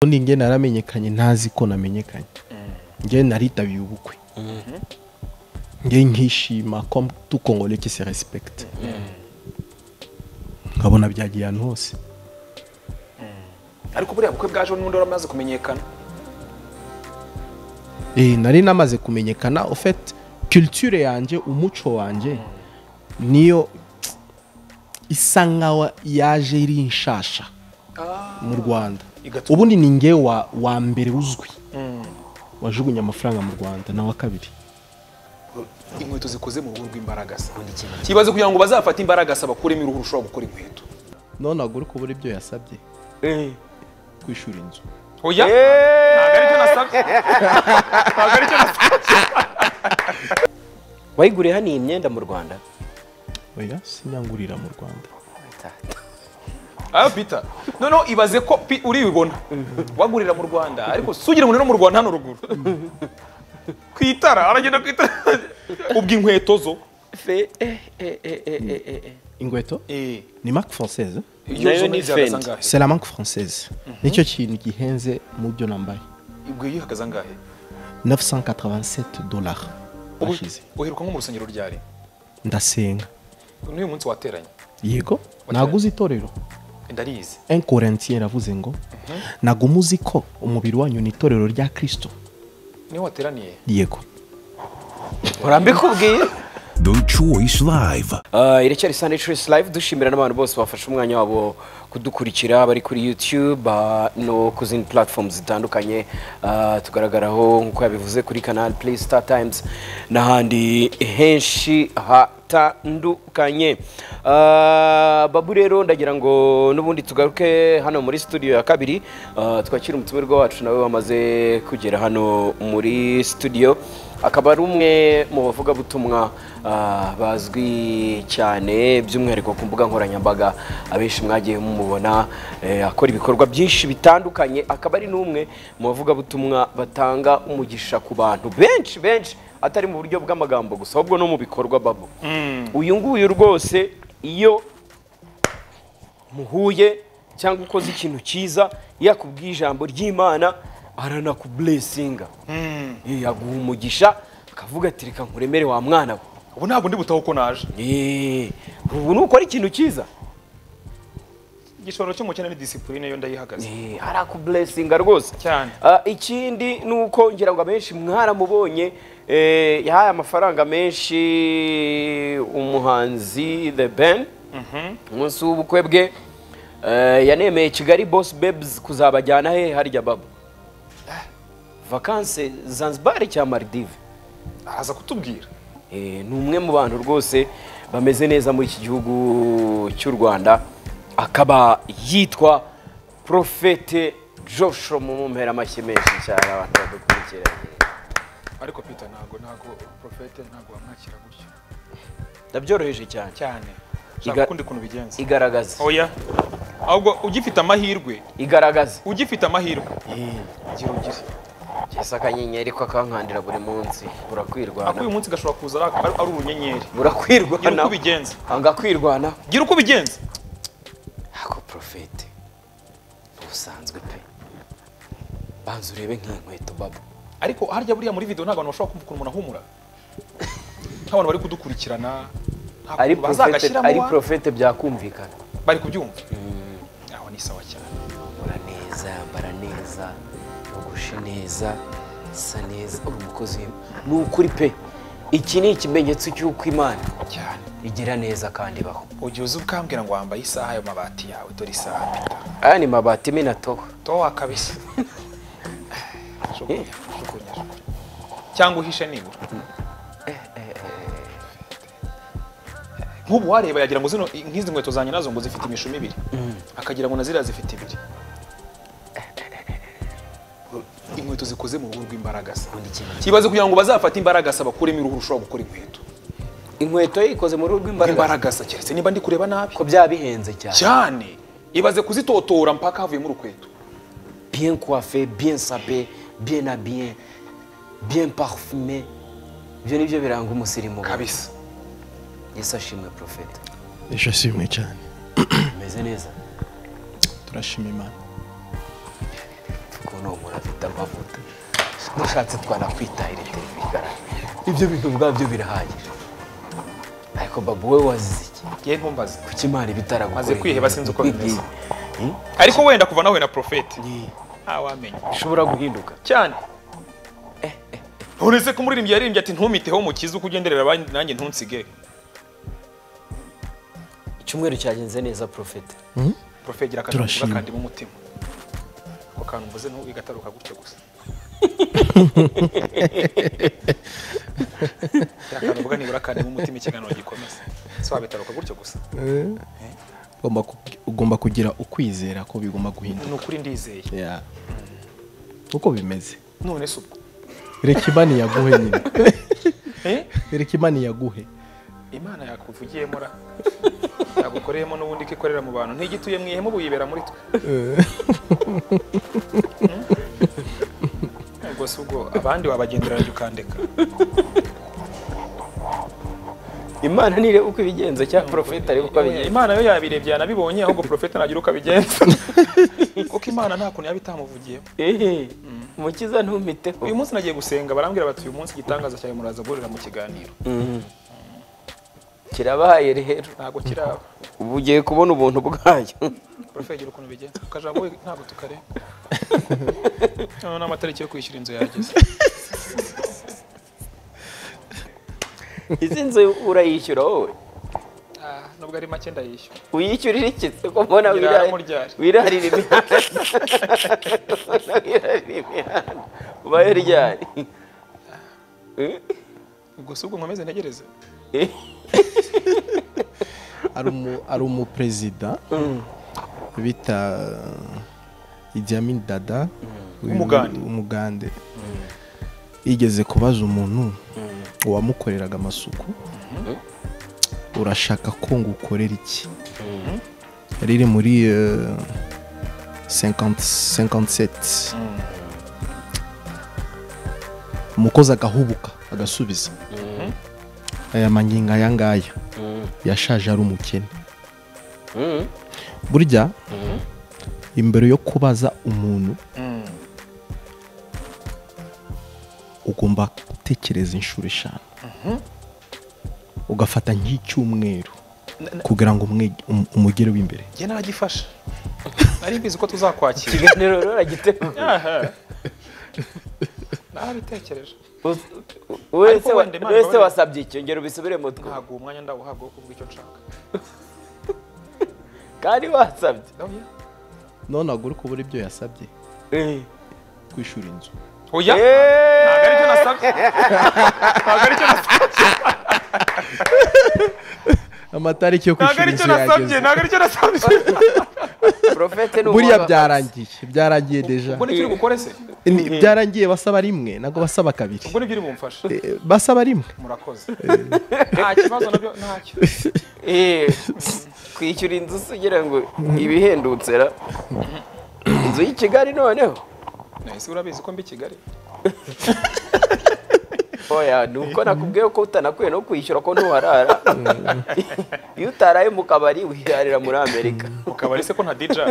ubundi njye naramenyekanye ntazi ko namenyekanye njye naritabiye ubukwe njye nkishima ko tukongole kise respect nkabona byagiye ahantu hose ariko buriya bukwe bwaje n'ubundi wari umaze kumenyekana Eh, nari namaze kumenyekana ofete culture yanjye umuco wanjye niyo isa nkaho yaje iri nshasha mu rwanda Igatuma- ubundi ni nge wa, wa mbere uzwi wajugunya amafaranga mu rwanda na wa kabiri inkweto zikoze mu ruhu rw'imbaragasa kibaze kugira ngo bazafate imbaragasa bakuremo uruhu rushobora gukora inkweto none agore kubura ibyo yasabye kwishura inzu oya ntabwo aricyo nasabye ntabwo aricyo nasabye wayiguriye hano iyi myenda mu rwanda oya sinyangurira mu rwanda ah peter noneho ibaze ko pi- uribibona wagurira mu rwanda ariko sugira ngo no mu rwanda hano ruguru ku itara aragenda ku itara ubwo inkweto zo fe eh, eh, eh, eh, eh, eh, eh. inkweto Eh, ni marque française iyo Nayo zo ni zihagaze Fendi. angahe? c'est la marque française nicyo kintu gihenze mu byo nambaye ubwo iyo ihagaze angahe 987 dollars Ubu- bashize uheruka nko mu rusengero ryari ndasenga n'uyu munsi wateranye yego naguze itorero ndarizi un corintien yaravuze ngo naguma uzi ko umubiri wanyu ni itorero rya kristo niyo wateraniye yego urambikubwiye The Choice Live. Ah, iracyari Sunday Choice Live dushimira n'abantu bose bafashe umwanya wabo kudukurikira bari kuri YouTube ah, no ku zindi platforms zitandukanye Ah, tugaragaraho nk'uko yabivuze kuri Canal Play Star Times n'ahandi henshi hatandukanye Ah, babu rero ndagira ngo n'ubundi tugaruke hano muri studio ya kabiri Ah, twakire umutumirwa wacu nawe wamaze kugera hano muri studio akaba ari umwe mu bavugabutumwa ah, bazwi cyane by'umwihariko ku mbuga nkoranyambaga abenshi mwagiye mumubona eh, akora ibikorwa byinshi bitandukanye akaba ari n'umwe mu bavugabutumwa batanga umugisha ku bantu benshi benshi atari mu buryo bw'amagambo gusa ahubwo no mu bikorwa babo uyu nguyu rwose iyo muhuye cyangwa ukoze ikintu cyiza yakubwiye ijambo ry'imana aranakuburesinga Eh, yaguha umugisha akavuga ati reka nkuremere wa mwana we ubu ntabwo ndi butaho ko naje Eh, ubu nukora ikintu cyiza igishobora cy'umukene ni disipurine yo ndayihagaze Eh, arakuburesinga rwose Cyane. Ah, ikindi ni uko ngira ngo abenshi mwaramubonye eh, yahaye amafaranga menshi umuhanzi the ben umunsi w'ubukwe bwe Eh, yanemeye kigali boss babes kuzabajyana he harya babo vakanse zanzibar cya maldive araza kutubwira Eh, ni umwe mu bantu rwose bameze neza muri iki gihugu cy'u rwanda akaba yitwa profete joshua mumumpera amashyi menshi cyane abantu badukurikiranye ariko peter ntabwo ntabwo profete ntabwo wamwakira gutyo ndabyoroheje cyane cyane Iga- shaka kundi kuntu bigenza igaragaza oya ahubwo ugifite amahirwe igaragaza ugifite amahirwe gira ugire ese akanyenyeri ko akankandira buri munsi ako uyu burakwirwana munsi gashobora kuza ari ari- ari urunyenyeri gira burakwirwana uko ubigenza anga kwirwana gira uko ubigenza ako profete ntubusanzwe pe banza urebe nk'inkweto babo ariko harya buriya muri video nta bantu bashobora kumva ukuntu umuntu ahumura nk'abantu bari kudukurikirana nta ari kuntu profete bazagashyiramo ari wa- profete byakumvikana bari kubyumva aho ni sawa cyane ura neza yambara neza yogoshe neza isa neza uri umukozi w'Imana. ni ukuri pe iki ni ikimenyetso cy'uko imana cyane igira neza kandi ibaho ugiye uzi ukambwira ngo wambaye isaha ayo mabati yawe dore isaha Peter. aya ni mabati minatoha towa kabisa Jugunya, jugunya, jugunya. cyangwa uhishe nibura nk'ubu wareba yagira ngo zino nk'izi nkweto zanjye nazo ngo zifite imishumi ibiri akagira ngo na ziriya zifite ibiri inkweto zikoze mu ruhu rw'imbaragasa kibaze kugira ngo bazafate imbaragasa bakuremo uruhu rushobora gukora inkweto inkweto ye ikoze mu ruhu rw'imbaraga imbaragasa keretse niba ndi kureba nabi ko byaba bihenze cyane cyane ibaze kuzitotora mpaka havuyemo urukweto bien coiffé bien sapé bien habillé bien parfumé ibyo ni byo biranga umusirimu we. kabisa yesu ashimwe profete nishimwe cyane umeze neza turashima imana amavuta dushatse twanakwitahira televiziyo ibyo bintu ubwabyo birahagije ariko babu we wazize iki ngiye ntumbaze kuki imana ibitaragukoreye Maze kwiheba sinzi uko bimeze. Ibyo- Hmm? ariko wenda kuva nawe na profeti ntawamenya bishobora guhinduka cyane uretse ko umuririmbyi yaririmbye ati ntumiteho umukiza uko ugenderera abandi nanjye ntunsige icyumweru cyagenze neza porofete profeti gira akantu Turashima. mvuga kandimo umutima ako kantu mvuze ntubi gataruka gutyo gusa Gira akantu mvuga nibura kandimo umutima ikiganiro gikomeza si wabitaruka gutyo gusa Ugomba ku- ugomba kugira ukwizera ko bigomba guhinduka ni ukuri ndizeye Yeah. uko bimeze none se ubwo reka imana yaguhe nyine Eh? reka imana yaguhe imana yakuvugiyemo ra yagukoreyemo n'ubundi ko ikorera mu bantu ntigituye mu ihema ubu yibera muri twe Hmm? ubwo si ubwo abandi wabagenderanya ukandeka imana nireba uko ibigenza cyangwa porofete areba uko abigenza imana yo yabirebye yanabibonye ahubwo porofeti nagira uko abigenza kuko imana nta kuntu yaba itamuvugiyeho ehe umukiza ntumiteho uyu munsi nagiye gusenga barambwira bati uyu munsi igitangaza cyawe muraza guhurira mu kiganiro Mhm. kirabaye rero ntabwo kiraba ubu ugiye kubona ubuntu bwayo porofeti gira ukuntu bigenza akajambo we ntabwo tukareba noneho n'amatariki yo kwishyura inzu yageze izi nzu urayishyura wowe Ah, nubwo ari make ndayishyura uyishyurira iki ko mbona Nyirara wirari- muryari. wirarira imihanda Mbona wirarira imihanda ubaye ryari Eh? ubwo si ubwo nkomeze ntegereze Eh? Hari umu- hari umuperezida bita Idi Amin Dada uyu- Umugande. umugande yigeze kubaza umuntu wamukoreraga amasuku urashaka ko ngukorera iki riri muri eh, 50 57 umukozi agahubuka agasubiza aya mangingo aya ngaya yashaje ari umukene Mhm. burya imbere yo kubaza umuntu ugomba gutekereza inshuro eshanu ugafata nk'icyumweru kugira ngo umwe- um- umugereho imbere njye naragifasha nari mbizi ko tuzakwakira ikiganiro rero uragiteguye Aha. nabitekereje Us- wese wa- wenda Imana wese ibabarire. wasabye icyo ngero ubisubire mu twe ntabwo uwo mwanya ndawuhabwa wo kuvuga icyo nshaka kandi wasabye Ndawuha? none ntabwo uri kubura ibyo yasabye Eh. kwishyura inzu oya Eh. ntabwo aricyo nasabye ntabwo aricyo nasabye amatariki yo ntabwo kwishyura aricyo inzu nasabye yageze ntabwo aricyo nasabye Prophete ni buriya umuntu- byarangiye byarangiye deja ubwo nicyo uri bukore se Ni- byarangiye basaba rimwe ntabwo basaba kabiri ubwo nibyo uri bumfashe Eh, basaba rimwe murakoze nta kibazo nabyo ntacyo Eh, kwishyura inzu se ugira ngo ibihendutse ra inzu y'i Kigali noneho nahise urabizi ko mbi i kigali oya ni uko nakubwiye ko utanakwiye no kwishyura ko ntuharara iyo utaraye mu kabari wirarira muri amerika ukabari se ko nta dija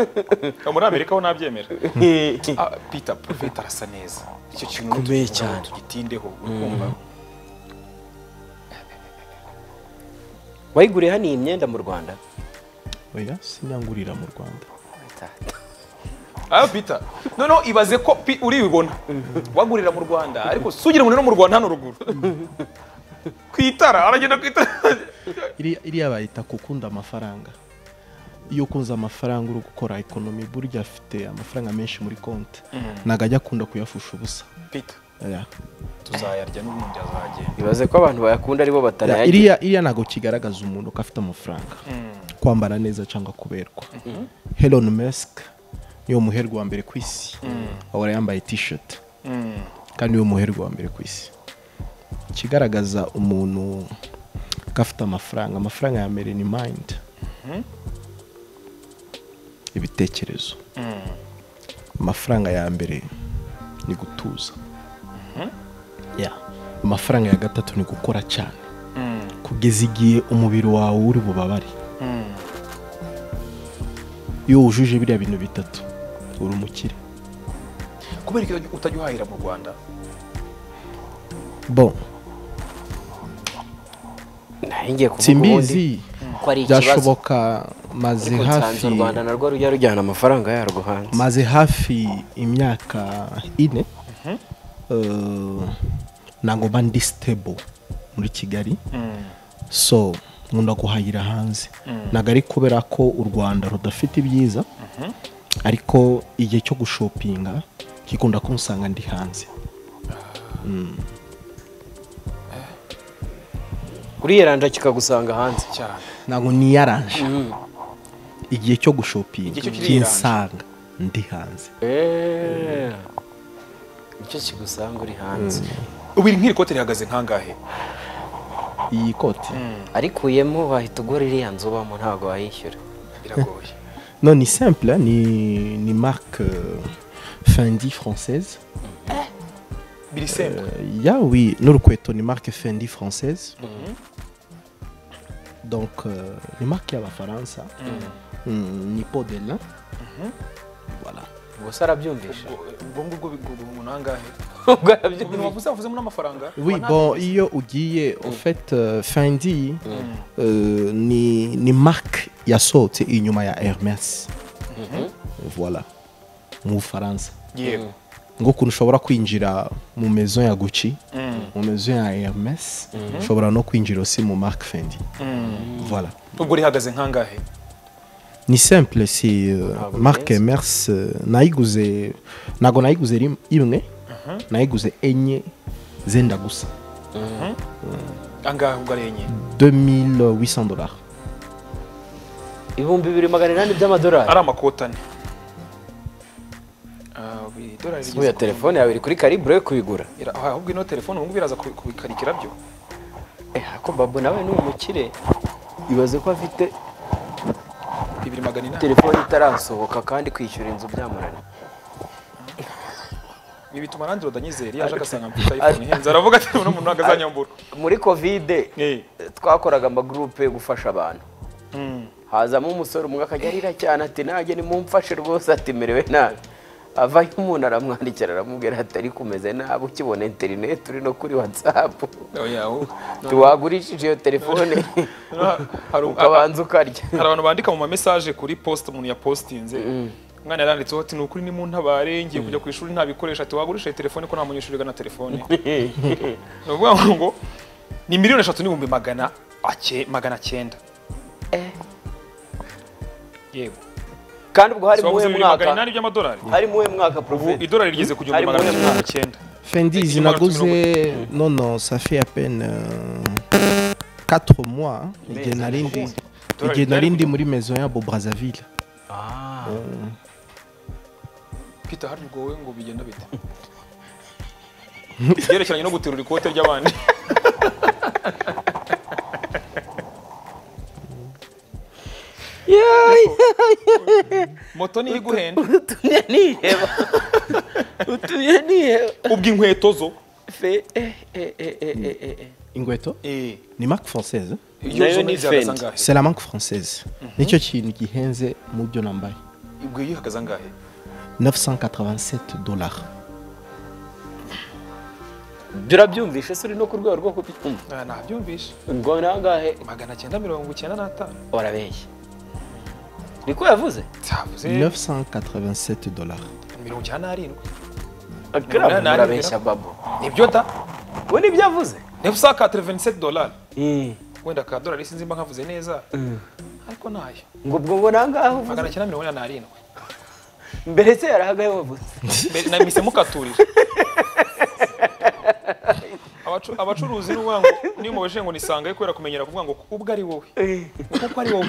muri amerika ho ntabyemera Ah, peter profeta arasa neza icyo kintu Gikomeye nituvuga ngo cyane. tugitindeho ukumva wayiguriye hano iyi myenda mu rwanda oya sinyangurira mu rwanda ayo peter noneho ibaze ko pi- uribibona wagurira mu rwanda ariko sugira ngo no mu rwanda hano ruguru ku itara aragenda ku itara Iri- iriya bayita gukunda amafaranga iyo ukunze amafaranga uri gukora ekonomi burya afite amafaranga menshi muri konti ntabwo ajya akunda kuyafusha ubusa peter Oya. tuzayarya n'ubundi azagenda ibaze ko abantu bayakunda aribo batarayagira iriya iriya ntabwo kigaragaza umuntu ko afite amafaranga kwambara neza cyangwa kuberwa Elon Musk niyo muherwa wa mbere ku isi ahora yambaye t-shirt kandi niwe muherwa wa mbere ku isi ikigaragaza umuntu ko afite amafaranga amafaranga ya mbere ni mind ibitekerezo amafaranga ya mbere ni gutuza Ya. amafaranga ya gatatu ni gukora cyane kugeza igihe umubiri wawe uri bubabare iyo wujuje biriya bintu bitatu uri umukire kubera iki utajya uhahira mu rwanda bo ngiye kuvuga ubundi simbizi ko ari ikibazo byashoboka maze ariko nsanze hafi u rwanda narwo rujya rujyana amafaranga yarwo hanze maze hafi imyaka ine Eh, ntabwo mba ndi stable muri kigali so nkunda guhahira hanze ntabwo ari kubera ko u rwanda rudafite ibyiza ariko igihe cyo gushopinga gikunda kumusanga ndi hanze uriyeranja kikagusanga hanze cyane ntabwo niyaranje igihe cyo gushopinga Igihe cyo kinsanga ndi hanze Eh, nicyo kigusanga uri hanze ubu iri nk'iri kote rihagaze nkangahe iyi koti ariko uyemo wahita ugura iriya nzu ubamo ntabwo wayishyura biragoye Non, ni simple, hein, ni, ni marque euh, Fendi française. biri sembuye Euh, ya, oui, Norqueto, ni marque Fendi française. Donc, euh, ni marque à la France. Ni pot de lin. Voilà. gusa arabyumvisha ubwo ngubwo bigurwa nangahe ibintu ubwo arabyumvisha wavuze wavuzemo n'amafaranga Oui, bon, io ugiye, au fait, euh, Fendi, euh, ni, ni marque ya sote inyuma ya Hermes. Voilà. Mu Faransa. yego nk'ukuntu ushobora kwinjira mu mezo ya guci mu mezo ya hermes ushobora no kwinjira aussi mu mark fendi voilà ubwo rihagaze nkangahe ni simple si euh, Ntabwo mark bihenze. hermes euh, nayiguze ntabwo nayiguze rim- imwe nayiguze enye zenda gusa angahe ubwo ari enye 2800 dollars ibihumbi bibiri magana inani by'amadolari ari amakotane Ah, ubu idolari rigeze nk'uya ku- telefone yawe iri kuri karibure yo kubigura Ira- ah, ahubwo ino telefone ubu ngubu iraza kubi- kubikarikira byo Eh, ako babo nawe ni umukire ibaze ko afite bibiri magana inani telefone itarasohoka kandi kwishyura inzu byamunaniye ibi bituma nanjye udanyizera iyo aje agasanga mfite iphone ihenze aravuga ati uno muntu ntabwo azanyambura muri kovide Eh. twakoraga amagurupe yo gufasha abantu Mm. hazamo umusore umwe akajya arira cyane ati nanjye nimumfashe rwose ati merewe nabi avayo umuntu aramwandikira aramubwira ati ariko umeze nabi ukibona interineti uri no kuri watsapu Oya, ubu- ntiwagurishije iyo telefone hari ubu- ukabanza ukarya hari abantu bandika mu mamesaje kuri post umuntu yapostinze umwana yaranditseho ati ni ukuri ni mu ntabare ngiye kujya ku ishuri ntabikoresha ati wagurisha iyi telefone ko nta munyeshuri ugana telefone ni ukuvuga ngo ngo ni miliyoni eshatu n'ibihumbi magana ace- magana cyenda Eh. yego kandi ubwo hari So, wavuze muwe bibiri magana mwaka inani by'amadolari hari muwe mwaka ubu porofeti idolari rigeze ku gihumbi Ari magana muwe cyenda mwaka. icyenda fendi Effectivement, zinaguze non non ça fait à peine euh, 4 mois igihe nari ndi igihe nari ndi muri mezo ya bobrazaville peter hari ubwo wowe ngo bigenda bite ibyerekeranye no guterura ikote ry'abandi moto niyo iguhenda utumye niheba utumye niheba ubwo inkweto zo fe eh, eh, eh, eh, eh, eh, eh. ingweto ni mark française hein? iyo Nayo zo ni ntizihagaze Fendi. angahe c'est la banque française nicyo kintu gihenze mu byo nambaye ubwo iyo ihagaze angahe 987 dollars birabyumvishe se uri no ku rwego rwo kubitumva Ah, nabyumvishe ngo nangahe magana cyenda mirongo icyenda n'atanu warabeshye niko yavuze ntavuze 987 dollars mirongo icyenda n'arindwi akarabu Nani- murabeshya babo nibyo da we nibyo avuze nibusaka ka tereveniseti dolari wenda ka dolari sinzi mba nkavuze neza ariko nayo ngo ubwo ngo nangahe uvuze magana cyenda mirongo inani n'arindwi mbere se yarahagaye wavuze Mbere- namise mukaturije Abacu- abacuruzi ni ukuvuga ngo niyo mubajije ngo nisangaye kubera kumenyera kuvuga ngo ubwo ari wowe kuko ari wowe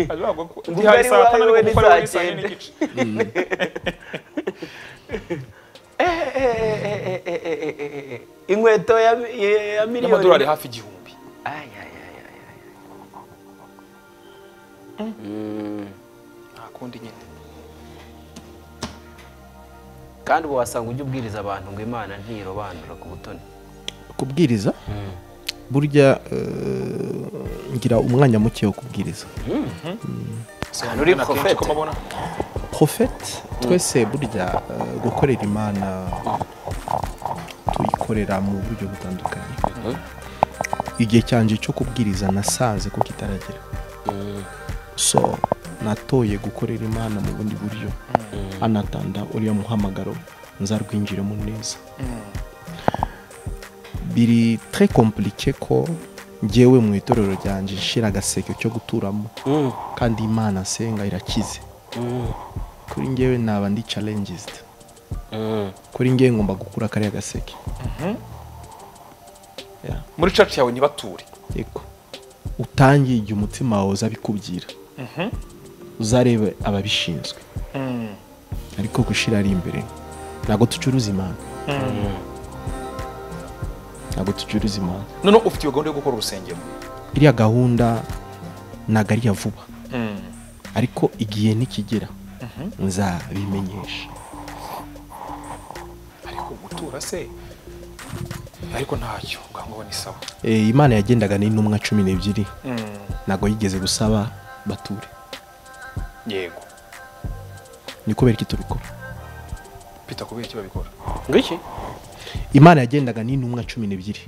Aravuga ngo ndihaye ari saa tanu wowe ariko kuko ari wowe ni saa saa yine cyenda. n'igice Eh, eh, eh, eh, eh, eh, eh, eh, eh, eh. inkweto ya mi- ya- ya n'amadolari miliyoni hafi igihumbi Ay, ay, ay, ay, ay. nta kundi nyine kandi ubu wasanga ujya ubwiriza abantu ngo imana ntirobanura ku butoni kubwiriza burya euh, ngira umwanya muke wo kubwiriza Hano uri Akenshi prophet. uko mbabona porofeti twese burya eh, gukorera imana tuyikorera mu buryo butandukanye igihe cyanjye cyo kubwiriza nasanze ko kitaragera so natoye gukorera imana mu bundi buryo anatanda uriya muhamagaro nzarwinjiremo neza biri tre komplike ko ngewe mu itorero ryanjye nshira agaseke cyo guturamo kandi imana asenga irakize kuri ngewe naba ndi challenges kuri ngewe ngomba gukura kariya gaseke Yeah. muri cacu yawe ntibature yego utangiye igihe umutima wawe uzabikubwira uzareba ababishinzwe ariko gushyira ari imbere ntabwo ducuruza imana ntabwo ducuruza imana noneho ufite iyo gahunda yo gukora urusengero iriya gahunda ntabwo ari iya vuba ariko igihe nikigera nzabimenyesha ariko gutura se ariko ntacyo ngangwa ni sawa Eh, imana yagendaga n'intumwa cumi n'ebyiri ntabwo yigeze gusaba bature yego ni kubera iki tubikora pita kubera iki babikora ngiki imana yagendaga n'intumwa cumi n'ebyiri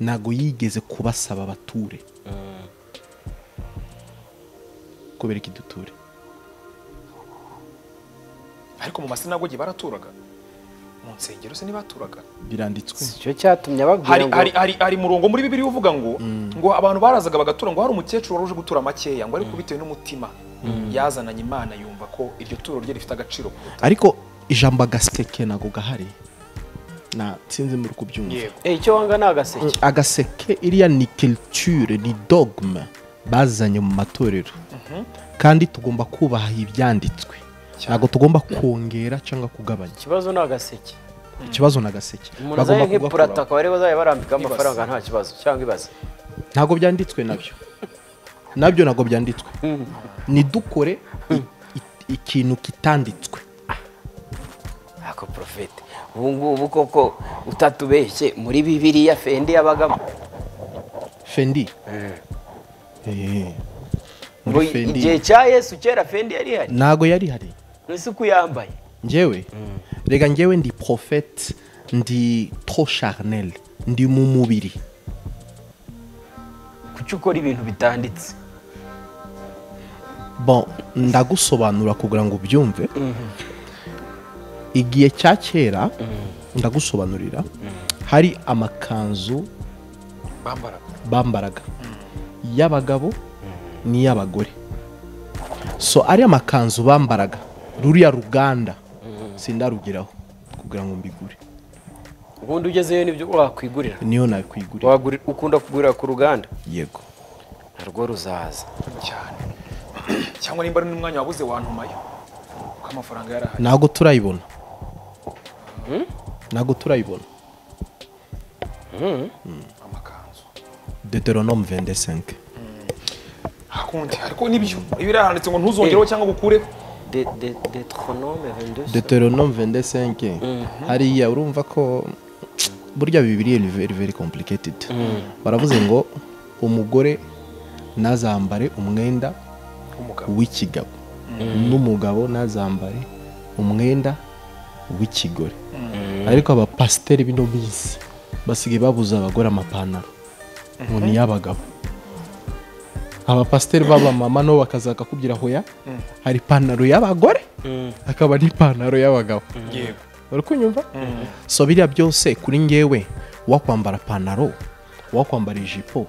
ntabwo yigeze kubasaba bature kubera iki duture ariko mu masinagogi baraturaga mu nsengero se ntibaturaga biranditswe icyo cyatumye ababwira hari ngo hari hari hari umurongo muri bibiri uvuga ngo ngo abantu barazaga bagatura ngo hari umukecuru wari uje gutura makeya ngo ariko bitewe n'umutima yazananye imana yumva ko iryo turo rye rifite agaciro ariko ijambo agaseke ntabwo gahari na sinzi muri kubyumva yego Eh, icyo wanga ni agaseke agaseke iriya ni culture ni dogma bazanye mu matorero kandi tugomba kubaha ibyanditswe ntabwo tugomba kongera cyangwa kugabanya ikibazo ni agaseke ikibazo ni agaseke umuntu azaye nk'ipurata kugakuraho. akaba ariwe uzajya barambikaho Ibaze. amafaranga nta kibazo cyangwa ibaze ntabwo byanditswe nabyo nabyo ntabwo byanditswe nidukore i- i- ikintu kitanditswe ako porofete ubu ngubu koko utatubeshye muri bibiriya fendi yabagamo fendi Eh, ngo muri igihe fendi cya yesu kera fendi yari ihari ntabwo yari hari ese uko yambaye ngewe reka ngewe ndi profete ndi tro charnel ndi mu mubiri kuki ukora ibintu bitanditse bon ndagusobanura kugira ngo ubyumve igihe cya kera ndagusobanurira hari amakanzu bambaraga bambaraga iy'abagabo n'iy'abagore so ariya makanzu bambaraga ruriya ruganda sindarugeraho kugira ngo mbigure ubundi ugezeyo nibyo wakwigurira niyo nakwigurira Waguri- ukunda kugurira ku ruganda yego narwo ruzaza cyane cyangwa nimba ari n'umwanya wabuze wantumayo kuko amafaranga yarahari ntabwo turayibona ntabwo turayibona amakanzu deuteronome 25 hakundi ariko nibyo ibirahanditse ngo ntuzongereho cyangwa gukureho De- de- detronome 22 deuteronome 25 hariya urumva ko burya bibiri ni very very complicated baravuze ngo umugore ntazambare umwenda umugabo w'ikigabo n'umugabo ntazambare umwenda w'ikigore ariko abapasiteri bino minsi basigaye babuza abagore amapantaro ngo ni iy'abagabo abapasiteri b'abamama nabo bakaza bakakubwira hoya hari ipantaro y'abagore hakaba n'ipantaro y'abagabo yego uri kunyumva so biriya byose kuri ngewe wakwambara pantaro wakwambara ijipo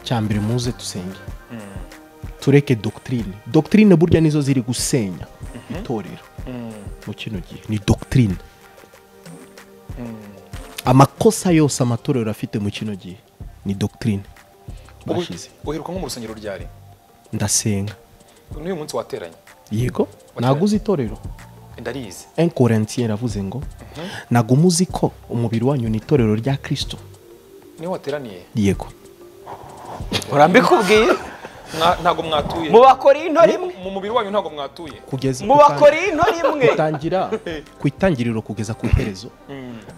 cyambere muze dusenge tureke dogitirine dogitirine burya nizo ziri gusenya itorero mu kino gihe ni dogitirine amakosa yose amatorero afite mu kino gihe ni dogitirine Ubu- bashize uheruka nko mu rusengero ryari ndasenga n'uyu munsi wateranye yego naguze itorero ndarizi enkorentiye yaravuze ngo nagumuze ko umubiri wanyu ni itorero rya kirisito niyo wateraniye yego urambikubwiye Mwa- ntabwo mwatuye mu bakorinto rimwe mu mubiri wanyu ntabwo mwatuye kugeza mu bakorinto rimwe gutangira ku itangiriro kugeza ku iherezo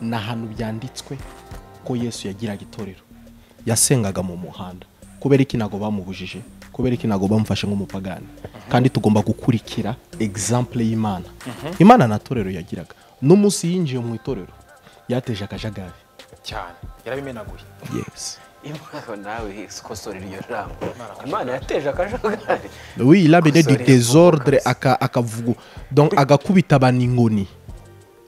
ni ahantu byanditswe ko yesu yagiraga itorero yasengaga mu muhanda kubera iki ntabwo bamubujije kubera iki ntabwo bamufashe nk'umupagani kandi tugomba gukurikira egizample y'imana imana nta torero yagiraga n'umunsi yinjiye mu itorero yateje akajagari cyane yarabimenaguye yesi imana nawe ikosora iryo jambo imana yateje akajagari oui il a mené du Umusore désordre aka- akavugu donc agakubita abaningoni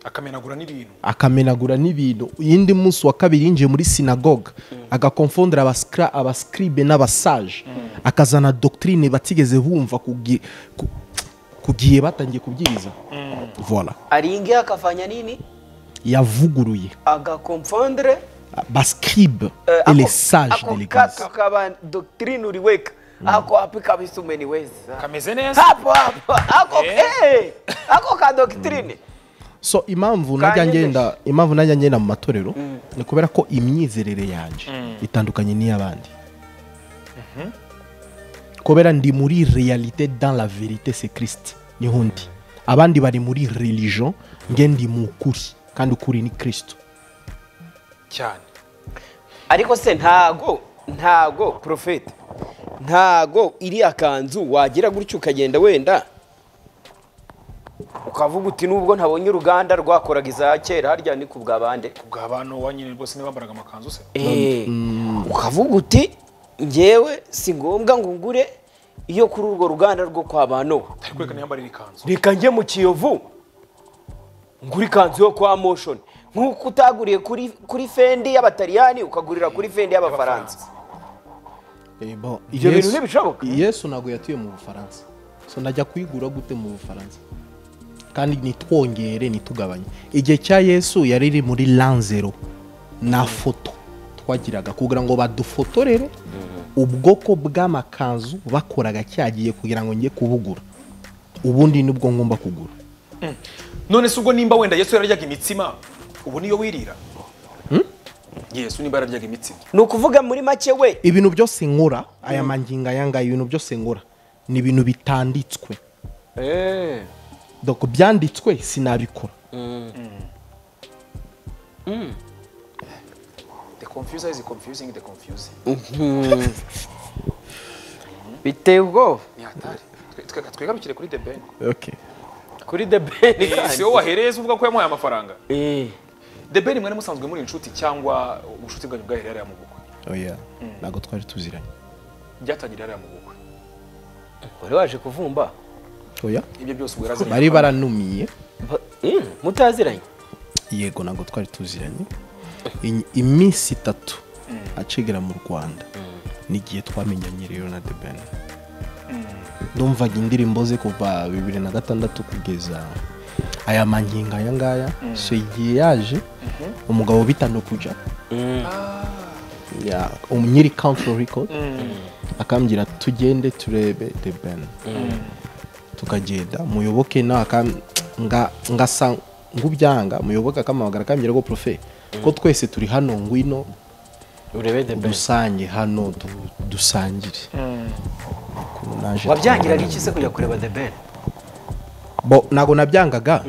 akamenagura n'ibintu akamenagura n'ibintu iyindi munsi wa kabiri yinjiye muri sinagoga agakonfondera abasikra abascribe n'abasaje akazana doctrine batigeze bumva kugi- ku- kugiye batangiye kubyiza voila aringiye akavanya nini yavuguruye agakomfondere bascribe eh, et ako- les sages ako de l'église kato kaba doctrine uliweka ako wapi kabisa umeniweza kameze neza hapo hapo ako Eh. eh, ako ka doctrine so impamvu najya Kanyemeje. ngenda impamvu najya ngenda mu matorero ni kubera ko imyizerere yanjye itandukanye n'iy'abandi kubera ndi muri realite dans la verite c'est christ niho ndi abandi bari muri religion nge ndi mu kuri kandi ukuri ni kristo cyane ariko se ntago ntago profete ntago iriya kanzu wagira gutyo ukagenda wenda ukavuga uti nubwo ntabonye uruganda rwakoraga iza kera harya ni ku bwa bande ku bwa bantu wa nyine rwose niba bambaraga amakanzu se Eh, ukavuga uti ngewe si ngombwa ngo ngure iyo kuri urwo ruganda rwo kwa ba Nowa ari kwerekana yambarira ikanzu reka njye mu kiyovu ngura ikanzu yo kwa motion nk'uko utaguriye kuri kuri fendi y'abataliyani ukagurira kuri fendi y'abafaransa Ibyo bintu ntibishoboka. yesu ntabwo yatuye mu bufaransa so najya kuyigura gute mu bufaransa kandi nitwongere nitugabanye igihe cya yesu yari iri muri lanzero na foto twagiraga kugira ngo badufotorere ubwoko bw'amakanzu bakoraga cyagiye kugira ngo njye kubugura ubundi nibwo ngomba kugura none se ubwo nimba wenda yesu yararyaga imitsima ubu niyo wirira yesu nimba yararyaga imitsima ni ukuvuga muri make we ibintu byose nkora aya mangingo aya ngaya ibintu byose nkora ni ibintu bitanditswe doko byanditswe sinabikora the confuser is confusing the confusing biteye ubwoba ni hatari Twe- twe- twigarukire kuri the ben okay. kuri the ben si wowe wahereye se uvuga ko yamuhaye amafaranga Eh, the ben mwari musanzwe muri inshuti cyangwa ubushuti bwanyu bwahereye hariya mu bukwe oya ntabwo twari tuziranye byatangiriye hariya mu bukwe wari waje kuvumba oya ibyo byose ubwo yarazanye bari baranumiye Ba- eh, mutaziranye yego ntabwo twari tuziranye In- iminsi itatu acigera mu rwanda n'igihe twamenyanye rero na the ben ndumvaga indirimbo ze kuva bibiri na gatandatu kugeza aya mangingo aya ngaya so igihe yaje umugabo bita nokuja ya nyiri country record akambwira tugende turebe the ben tukagenda muyoboke nawe akam- nga- ngasa nk'ubyanga muyoboke akamuhamagara akambwira ko profe ko twese turi hano ngwino urebe the ben dusange hano du- dusangire Naje wabyangiraga iki se kujya kureba the ben bo ntabwo nabyangaga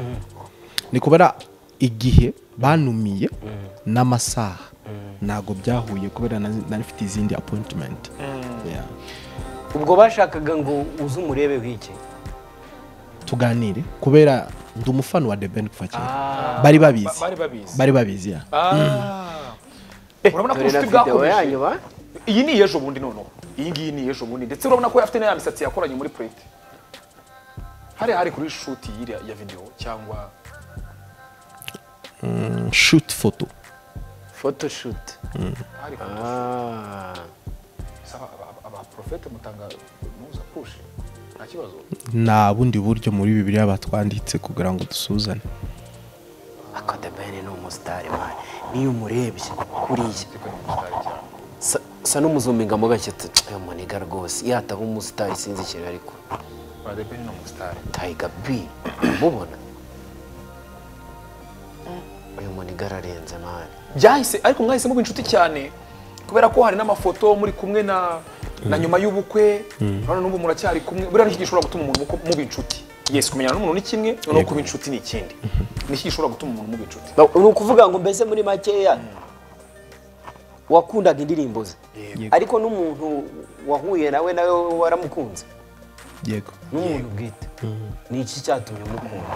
ni kubera igihe banumiye n'amasaha ntabwo byahuye kubera nari nari mfite izindi appointment Yeah. ubwo bashakaga ngo uze umurebe w'iki tuganire kubera ndi umufana wa The Ben kuva kera bari babizi Ba- bari babizi. bari babizi ya Ah. urabona ko dore na ubushuti video bwakomeje yanyu ba iyi ni iyejo bundi noneho iyi ngiyi ni iyejo bundi ndetse urabona ko afite na ya misatsi yakoranye muri purete hariya hari kuri shuti y'iriya ya videwo cyangwa shoot photo photoshoot hari ku- ah Saba aba- abaprofete mutanga muza pushi nta kibazo nta bundi buryo muri bibiliya batwanditse kugira ngo dusuhuzane ako the ben ni umusitari man niyo umurebye kuriya ariko ni umusitari cyane Sa- sa n'umuzungu mu gake uyu muniga rwose yataba umusitari sinzi ikintu ariko badepeni ni umusitari tayiga bi umubona uyu muniga ararenze mani byahise ariko mwahise muba inshuti cyane kubera ko hari n'amafoto muri kumwe na na nyuma y'ubukwe urabona n'ubu muracyari kumwe buriya ni iki gishobora gutuma umuntu muko- muba inshuti yesi kumenyana n'umuntu ni kimwe noneho kuba inshuti ni ikindi ni iki gishobora gutuma umuntu muba inshuti ni ukuvuga ngo mbese muri makeya wakundaga indirimbo ze ariko n'umuntu wahuye nawe nawe waramukunze yego n'umuntu bwite ni iki cyatumye umukunda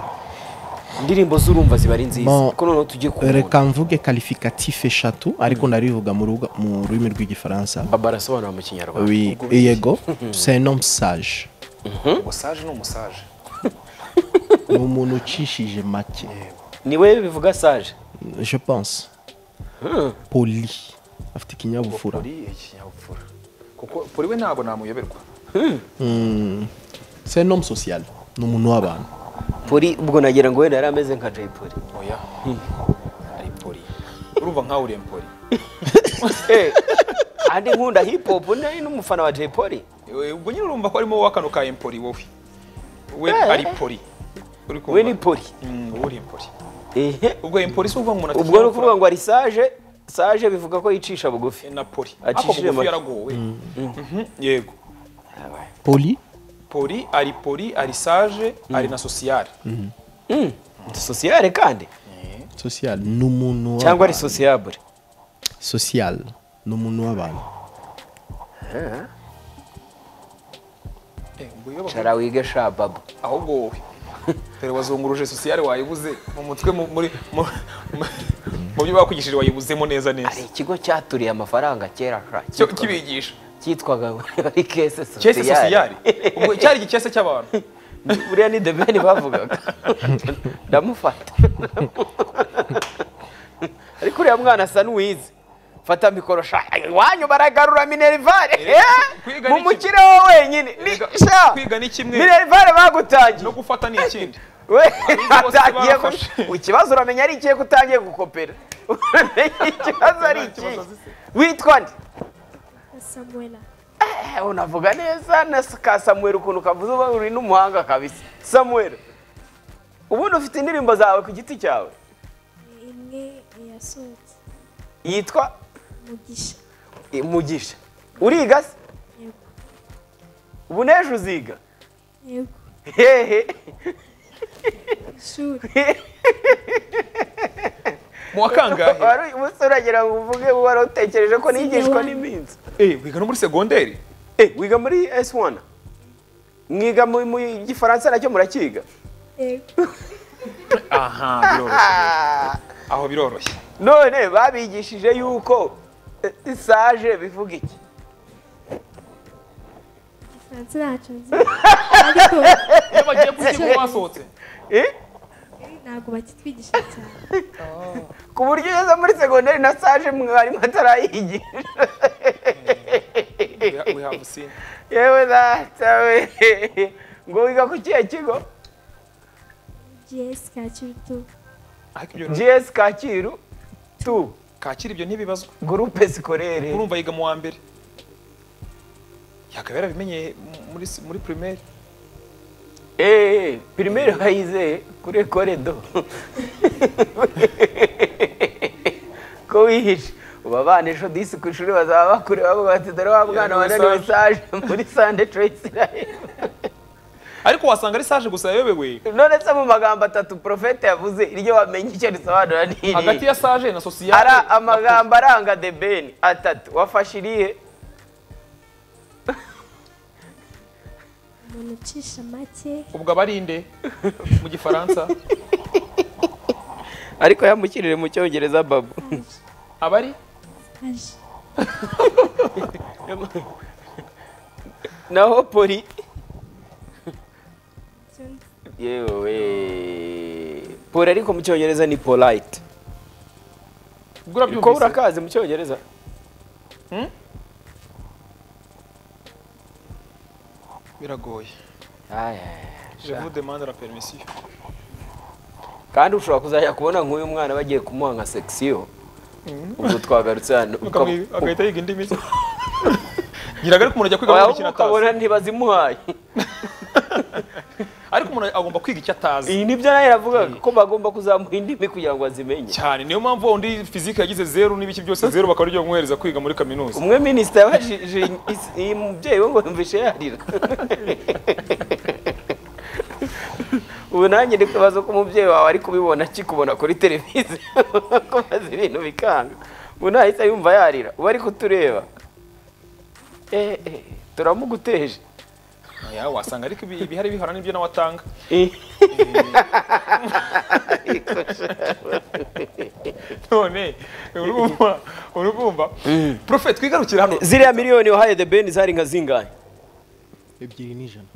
indirimbo z'urumva ziba ari nziza Bon, kuko noneho tugiye kubona reka mvuge kalifikatifu eshatu ariko narivuga mu ruga- mu rurimi rw'igifaransa baba arasobanura mu kinyarwanda Oui, yego c'est un homme sage umusaje ni umusaje ni umuntu ucishije make niwe bivuga sage je pense poli afite ikinyabupfura poli ikinyabupfura kuko poli we ntabwo namuyoberwa c'est un homme social ni umuntu w'abantu poli ubwo nagira ngo wenda yari ameze nka jay poli oya ari poli urumva nkawe uri empoli kandi nkunda hip hop ni n'umufana wa jay poli Eh, ubwo nyine urumva ko arimo wowe akano ka empoli wowe we Eh. ari poli Uri kumva? we ni poli Mm, wowe uri empoli ehe ubwo empoli si ukuvuga ngo umuntu afite ubwo ni ukuvuga ikinyabupfura. ngo ari sage sage bivuga ko yicisha bugufi Eh, na poli ariko Acishije bugufi make. yaragowe Mhm, yego poli poli ari poli ari sage ari na sosiyale sosiyare kandi social ni umuntu w'abantu. cyangwa ari sosiyabure social ni umuntu w'abantu Eh, ubwo iyo bavuga- cara wige sha babu ahubwo wowe dore wazunguruje sosiyale wayibuze mu mutwe mu- muri mu- mu- mu byo bakwigishije wayibuzemo neza hari neza ikigo cyaturiye amafaranga kera sha Cyo cyitwaga- kibigisha cyitwaga wari kese cyese sosiyare sosiyale ubwo cyari igikese cy'abantu buriya ni debeni bavugaga ndamufata ariko uriya mwana asa n'uwize fata mikoro sha iwanyu baragarura minerivare Eh, eh, kwiga mu ni mukire wo wenyine ni Kwiga- sha kwiga ni kimwe. minerivare bagutangiye no gufata ni ikindi we Abiga bose atangiye ku- barafashe. ikibazo uramenya ari ikihe ko utangiye gukopera uramenya ikibazo ari Nta ikihe kibazo zise. witwa nde Samuela. Eh, unavuga neza na S- ka samuel ukuntu kavuze uba uri n'umuhanga kabisa samuel ubundi ufite indirimbo zawe ku giti cyawe Imwe yasohotse. yitwa Mugisha. eh, mugisha uriga se Yego. ubu n'ejo uziga Yego. hehe Ishuri. mu wa kangahe Wari- umunsi uragira ngo uvuge wari utekereje ko nigishwa Sinabona. n'iminsi Eh, wiga no muri segonderi Eh, wiga muri s1 mwiga mu mu gifaransa nacyo murakiga Yego. aha biroroshye aho biroroshye none babigishije yuko eh, isaje bivuga iki Igifaransa ntacyo nzi. Ariko iyo bagiye kukigo basohotse Eh? ntabwo bakitwigisha cyane. ku buryo ugeze muri segonderi na saje mwarimu atarayigisha We ha- we have seen. yewe data we ngo wiga ku kihe kigo GS Kacyutu. ariko ibyo gs kacyiru tu kakira ibyo ntibibazwa gurupe sikorere urumva yiga mu wa mbere yakaba yarabimenyeye muri muri primaire eee pirimeri wayize kuri koredo ko wihishe ubu abana ejo disi ku ishuri bazaba bakureba bavuga bati dore wa mwana wananiwe saje muri sande treyisirayeli ariko wasanga ari sage gusa yayobewe none se mu magambo atatu porofete yavuze iryo wamenye icyo risobanura ni iri. hagati ya sage na sosiyete ara amagambo aranga debeni atatu wafashe irihe Umuntu ucisha make. ubwo aba ari nde mu gifaransa ariko yamukirire mu cyongereza babu aba ari Aje. naho poli Icyo nzi. yewe poli ariko mu cyongereza ni polite ubwo ko urabyumvise urakazi mu cyongereza biragoye je vous demande la permission kandi ushobora kuzajya kubona nk'uyu mwana bagiye kumuha nka section ubwo twagarutse hano Ukamwi- agahita yiga indi mitsi giraga ariko umuntu ajya kwiga Waba muri kintu atazi ukabona ntibazimuhaye ariko umuntu agomba kwiga icyo atazi iyi nibyo nawe yavugaga ko bagomba kuzamuha indimi kugira ngo azimenye cyane niyo mpamvu wa wundi fizike yagize zeru n'ibiki byose zeru bakaba ariyo bamuhereza kwiga muri kaminuza umwe minisita yabajije is- iyi mubyeyi we ngo yumvishe yarira ubu nanjye ndi kubaza ko umubyeyi wawe ari kubibona akikubona kuri televiziyo ko maze ibintu bikanga ubu nahise yumva yarira ubu ari kutureba eh eh, turamuguteje Oya, wasanga ariko ibi- ibihari bihora n'ibyo nawe atanga none urumva urumva profeti twigarukire hano ziriya miliyoni wahaye the ben zari nka zingahe ebyiri n'ijana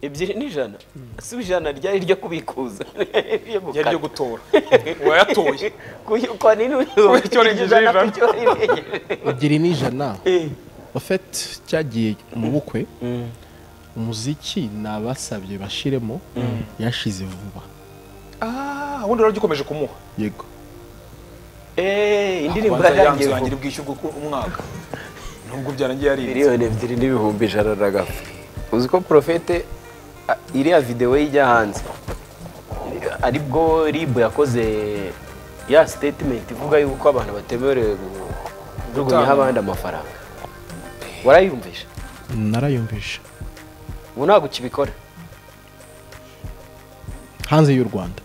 ebyiri n'ijana si ijana ryari iryo kubikuza Iryo gukata. yari ryo gutora wayatoye Kuyi- kwa nini Kuyi- icyorezo ijana ijana. ku cyorezo? ebyiri n'ijana Eh, ofeti cyagiye mu bukwe umuziki nabasabye bashiremo yashize vuba ah ubundi rero gikomeje kumuha yego eh, indirimbo Kwanza yarangiye yanzu vuba. yangira ubwishyurwa uko- umwaka nubwo byarangiye yarinze miliyoni ebyiri n'ibihumbi ijana na gato uzi ko porofete a- iriya videwo ye ijya hanze aribwo ribu yakoze ya sitetimenti ivuga yuko abantu batemerewe gu- kujugunyaho abandi amafaranga warayumvisha narayumvisha ubu ntabwo ukibikora hanze y'u rwanda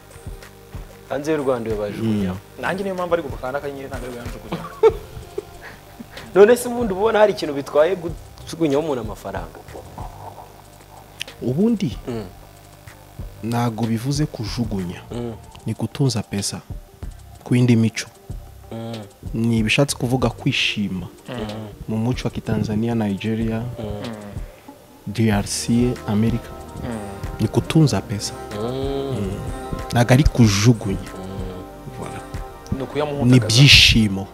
hanze y'u rwanda iyo bajugunyaho nanjye niyo mpamvu ari gukanda akanyenyeri ntabwo ari buyanjugu none se ubundi uba ubona hari ikintu bitwaye gujugunyaho umuntu amafaranga ubundi ntabwo bivuze kujugunya ni gutunza pesa ku yindi mico ni ibishatse kuvuga kwishima mu muco wa kitanzania nigeria drc america ni gutunza pesa ntabwo ari kujugunya Voilà. ni ni ukuyamuhundagaza ibyishimo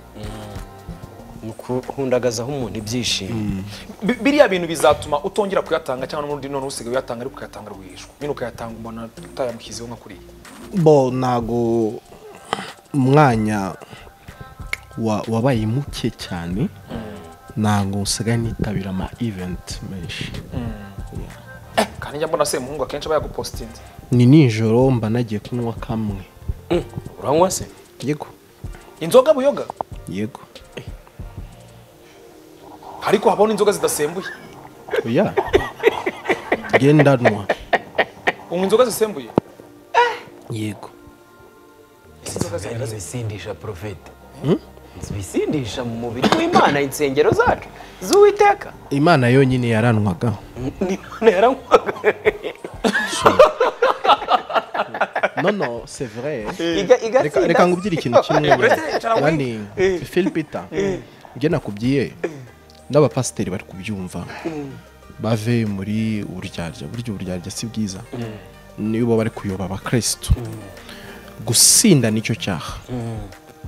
ni ukuhundagazaho umuntu ibyishimo Bi- biriya bintu bizatuma utongera kuyatanga cyangwa n'undi none usigaye uyatanga ariko ukayatanga rwihishwa nyine ukayatanga umuntu utayamushyizeho nka kuriya bo ntago umwanya wa- wabaye muke cyane ntago usigaye nitabira ama event menshi kandi njya mbona semuhungu akenshi aba yagupositinze ni nijoro mba nagiye kunywa kamwe uranywa se yego inzoga buyoga yego ariko habaho n'inzoga zidasembuye oya ngendanwa unywa inzoga zisembuye yego zibisindisha porofeti zibisindisha mu mubiri w'imana insengero zacu z'uwiteka imana yonyine yaranwaga n'imana yaranywaga no no c'est vrai Iga- igatsinda Reka- reka ngubwire ikintu kimwe uretse yicara muri- nani phil peter ibyo nakubwiye n'abapasiteri bari kubyumva bave muri uburyarya burya uburyarya si bwiza nibo bari kuyoba abakirisitu gusinda nicyo cyaha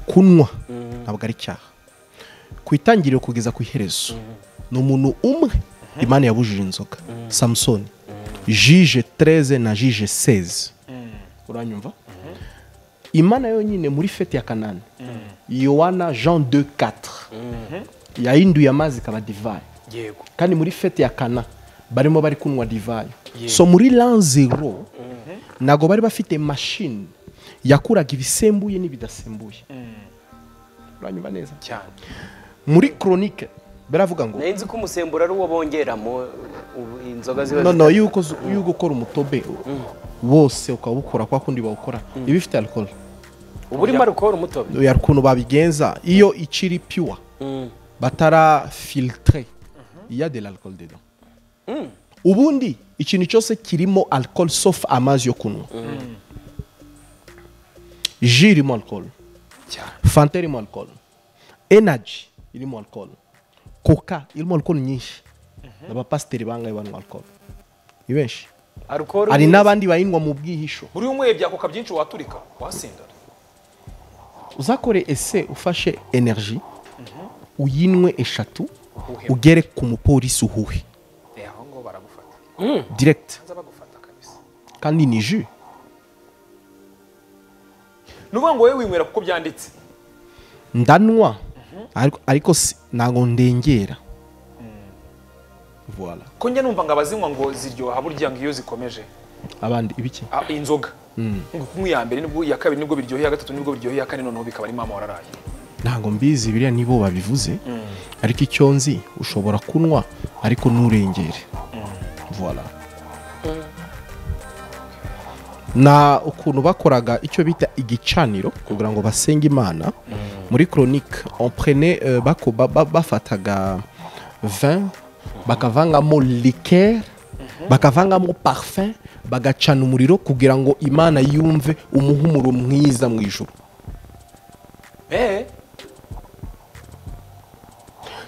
kunywa ntabwo ari icyaha ku itangiriro kugeza ku iherezo ni umuntu umwe imana yabujije inzoga samusoni jije tereze na jije seze uranyumva imana yonyine muri fete ya kanani yohana jean 24 yahinduye amazi ikaba divayi yego kandi muri fete ya kana barimo bari kunywa divayi so muri lan zero ntabwo bari bafite mashini yakuraga ibisembuye n'ibidasembuye uranyumva neza cyane muri koronike baravuga ngo nari nzi ko umusemburo ari uwo bongeramo ubu inzoga ziba no no yuko yuko ukora umutobe wose ukaba ukora kwa kundi bawukora iba ifite alcohol uba urimo arukora umutobe ya ukuntu babigenza iyo ikiri pure batara filtre iya de l'alcool dedans ubundi ikintu cyose kirimo alcohol sauf amazi yo kunywa ji irimo alcohol cyane fanta irimo alcohol energy irimo alcohol coca irimo alcohol nyinshi abapasiteri bangahe banywa alcohol ni benshi arukora hari n'abandi bayinywa mu bwihisho buri umwe byakoka byinshi waturika wasinda uzakore ese ufashe energy uyinwe eshatu ugere ku mupolisi uhuhe Eh, aho ngo baragufata direct hanze bagufata kabisa kandi ni ju ni ukuvuga ngo wowe winywera kuko byanditse ndanwa ariko, ariko si- ntago ndengera voilà ko njya numva ngo abazinywa ngo ziryoha burya ngo iyo zikomeje abandi ibiki Ah, inzoga ngo kunywa iya mbere nibwo iya kabiri nibwo biryoheye iya gatatu nibwo biryoheye iya kane noneho bikaba ari mama wararaye ntago mbizi biriya nibo babivuze ariko icyo nzi ushobora kunywa ariko nturengere voilà na ukuntu bakoraga icyo bita igicaniro kugira ngo basenge imana muri koronike emprene bafataga vin bakavangamo likeri bakavangamo parfum bagacana umuriro kugira ngo imana yumve umuhumuro mwiza mu ijuru Eh,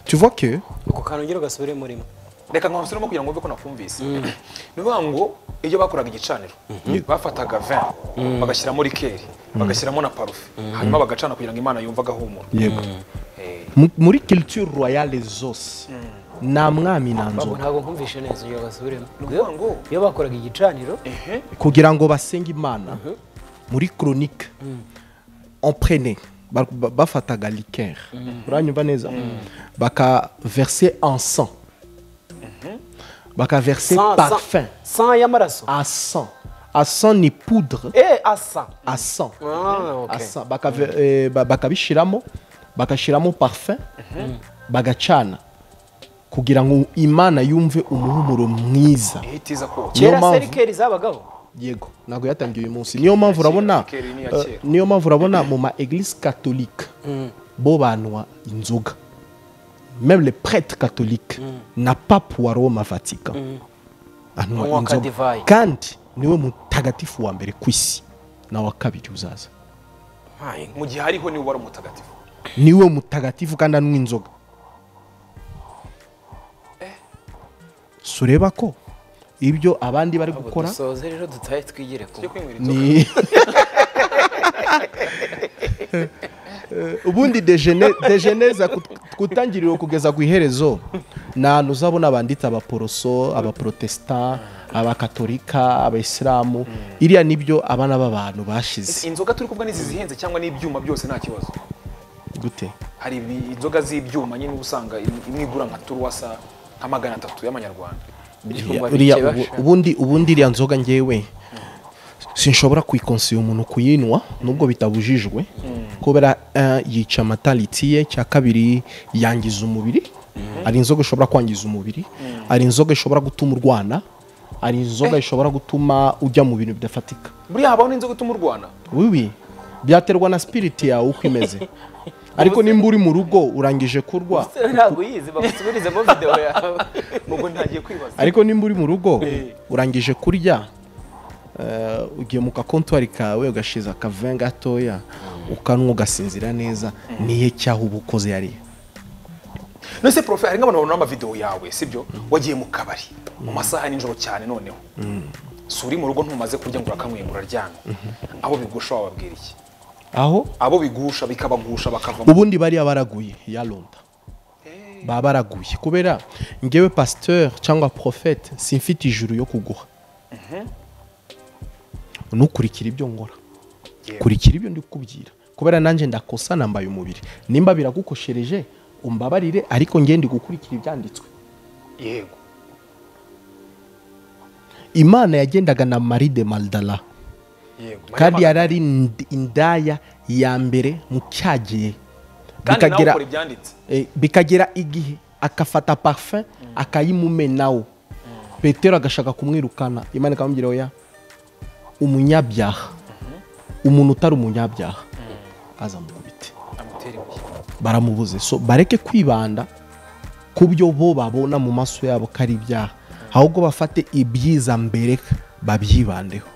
tu vois que uko kantu ngira ugasubire murimo reka nkamusubiremo kugira ngo wumve ko nakumvise ni ukuvuga ngo iyo bakoraga igicaniro bafataga vin bagashyiramo rikeri bagashyiramo na parufe hanyuma bagacana kugira ngo imana yumve agahumura yego Eh, mu- muri culture royale zose nta mwami nta Babu nzoga ntabwo nkumvishe neza ugira ngo asubiremo ni ukuvuga ngo iyo bakoraga igicaniro ehe kugira ngo basenge imana muri chronique emprenait ba- ba- bafataga liqueur uranyumva neza bakaverse ensan bakaverse parfum san y'amaraso ensan ensan ni poudre eh asa ensan Ah, ok. ensan bakave- eh, ba- bakabishiramo bagashyiramo parfum bagacana kugira ngo imana yumve umuhumuro mwiza ihitiza kotsa Niyo kera mpamvu- serikeri zabagaho yego ntabwo yatangiye uyu munsi niyo mpamvu urabona kera, ni iya eh, kera. niyo mpamvu urabona mu ma eglise catholique bo banywa inzoga même le prêtre catholique na pape wa roma vatican anywa Anywa ka inzoga divayi. kandi niwe mutagatifu wa mbere ku isi na wa kabiri uzaza mu gihe hariho niwe wari umutagatifu niwe mutagatifu kandi anywa inzoga sureba ko ibyo abandi bari gukora dusoze rero dutahe twigire ku yo kwinywera inzoga ni ubundi dejene dejeneza kutangiriro kugeza ku iherezo ni ahantu uzabona banditse abaporoso abaprotestant abakatolika abayisilamu iriya nibyo abana b'abantu bashize inzoga turi kuvuga n'izi zihenze cyangwa n'ibyuma byose nta kibazo gute hari ibi- inzoga z'ibyuma nyine uba usanga im- imwe igura nka turuwasa nka magana atatu y'amanyarwanda Ibyuma Iriya bike ubu- basha. ubundi ubundi iriya nzoga ngewe sinshobora kuyikonsiye umuntu kuyinywa nubwo bitabujijwe kubera eh, yica amataliti ye cya kabiri yangiza umubiri hari inzoga ishobora kwangiza umubiri hari inzoga ishobora gutuma urwana hari inzoga ishobora gutuma ujya mu bintu bidafatika buriya habaho n'inzoga ituma urwana wiwi byaterwa na spiriti yawe uko imeze ariko nimba uri mu rugo urangije kurwa ntabwo uyizi bagusubirizemo videwo yawe nubwo ntagiye kwibaza ariko nimba uri mu rugo urangije kurya eh, ugiye mu kakontwari kawe ugashiza akaven gatoya ukanwa ugasinzira neza niye cyaho uba ukoze yariye none se profe hari nk'abantu babona amavidewo yawe sibyo wagiye mu kabari mu masaha ya nijoro cyane noneho si uri mu rugo ntumaze kurya ngo urakamwenga uraryamye abo bigusha wababwira iki aho abo bigusha bikabagusha bakavamo ubundi bariya baraguye yaronda baba baraguye kubera ngewe pasteur cyangwa profete simfite ijuru yo kuguha ntukurikire ibyo ngora kurikira ibyo ndi kukubwira kubera nanjye ndakosa nambaye umubiri nimba biragukoshereje umbabarire ariko ngewe ndi gukurikira ibyanditswe yego imana yagendaga na marie de maldala yego kandi yari ari ind- indaya ya mbere mu cyagiye kandi nawe bikagera ukora ibyanditse eh, bikagera igihe akafata parfum akayimumenaho petero agashaka kumwirukana imana ikamubwira oya umunyabyaha umuntu utari umunyabyaha azamukubite amutera ibuye baramubuze so bareke kwibanda ku byo bo babona mu maso yabo ko ari ibyaha ahubwo bafate ibyiza mbere babyibandeho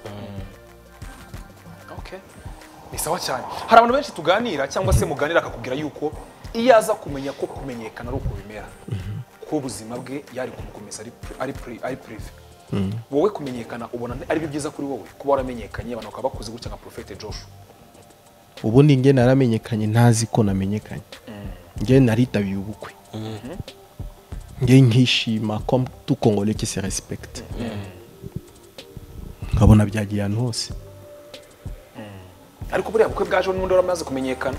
Okay. ni sawa cyane hari abantu benshi tuganira cyangwa se muganira akakubwira yuko iyo aza kumenya ko kumenyekana ari uko bimera ko ubuzima bwe yari kumukomeza ari pri- ari pri- ari prive wowe kumenyekana ubona ari byo byiza kuri wowe kuba waramenyekanye abantu bakaba bakuze gutya nka profete joshua ubundi nge naramenyekanye ntazi ko namenyekanye nge naritabiye ubukwe nge nkishima ko tukongole ki se respect nkabona byagiye ahantu hose ariko buriya bukwe bwaje n'undi wari amaze kumenyekana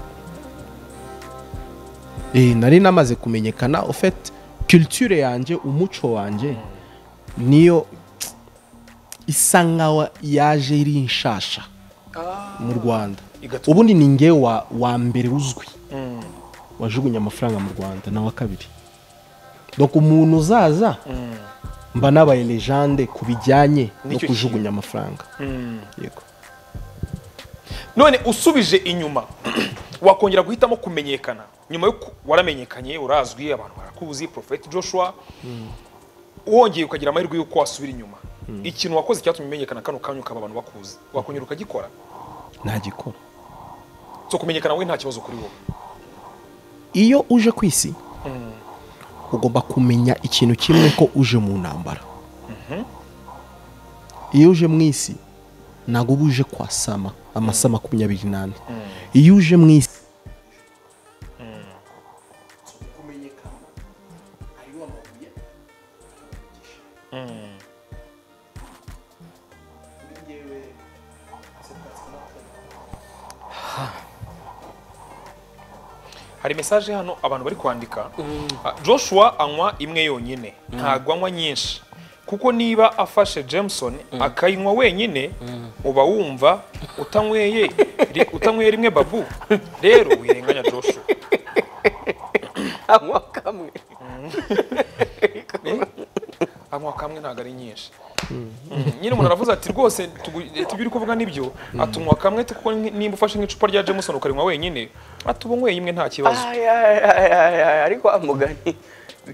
Eh, nari namaze kumenyekana ofete culture yanjye umuco wanjye niyo isa nkaho yaje iri nshasha mu rwanda Igatuma- ubundi ni ngewe wa, wa mbere uzwi wajugunya amafaranga mu rwanda na wa kabiri donc umuntu uzaza mba nabaye legende ku bijyanye no Nicyo kujugunya amafaranga yego none usubije inyuma wakongera guhitamo kumenyekana nyuma yo ku- waramenyekanye urazwi abantu barakuzi profete joshua wongeye ukagira amahirwe y'uko wasubira inyuma ikintu wakoze cyatumye umenyekana kano kanya ukaba abantu bakuzi wakongera ukagikora ntagikora so kumenyekana we nta kibazo kuri wowe iyo uje ku isi ugomba kumenya ikintu kimwe ko uje mu ntambara iyo uje mu isi ntabwo uba uje kwasama amasama makumyabiri n'ane iyo uje mu isi hari mesaje hano abantu bari kwandika Ah, joshua anywa imwe yonyine ntabwo anywa nyinshi kuko niba afashe jameson akayinywa wenyine uba wumva utanyweye ri- utanyweye rimwe babu rero wirenganya joshua anywa kamwe anywa kamwe ntabwo ari nyinshi Mm, nyine umuntu aravuze ati rwose tugu- tubyo uri kuvuga nibyo atunywa kamwe ati kuko ni- nimba ufashe nk'icupa rya jameson ukarinywa wenyine ati uba unyweye imwe nta kibazo Ay, ay, ay, ay, ay, ariko wa mugani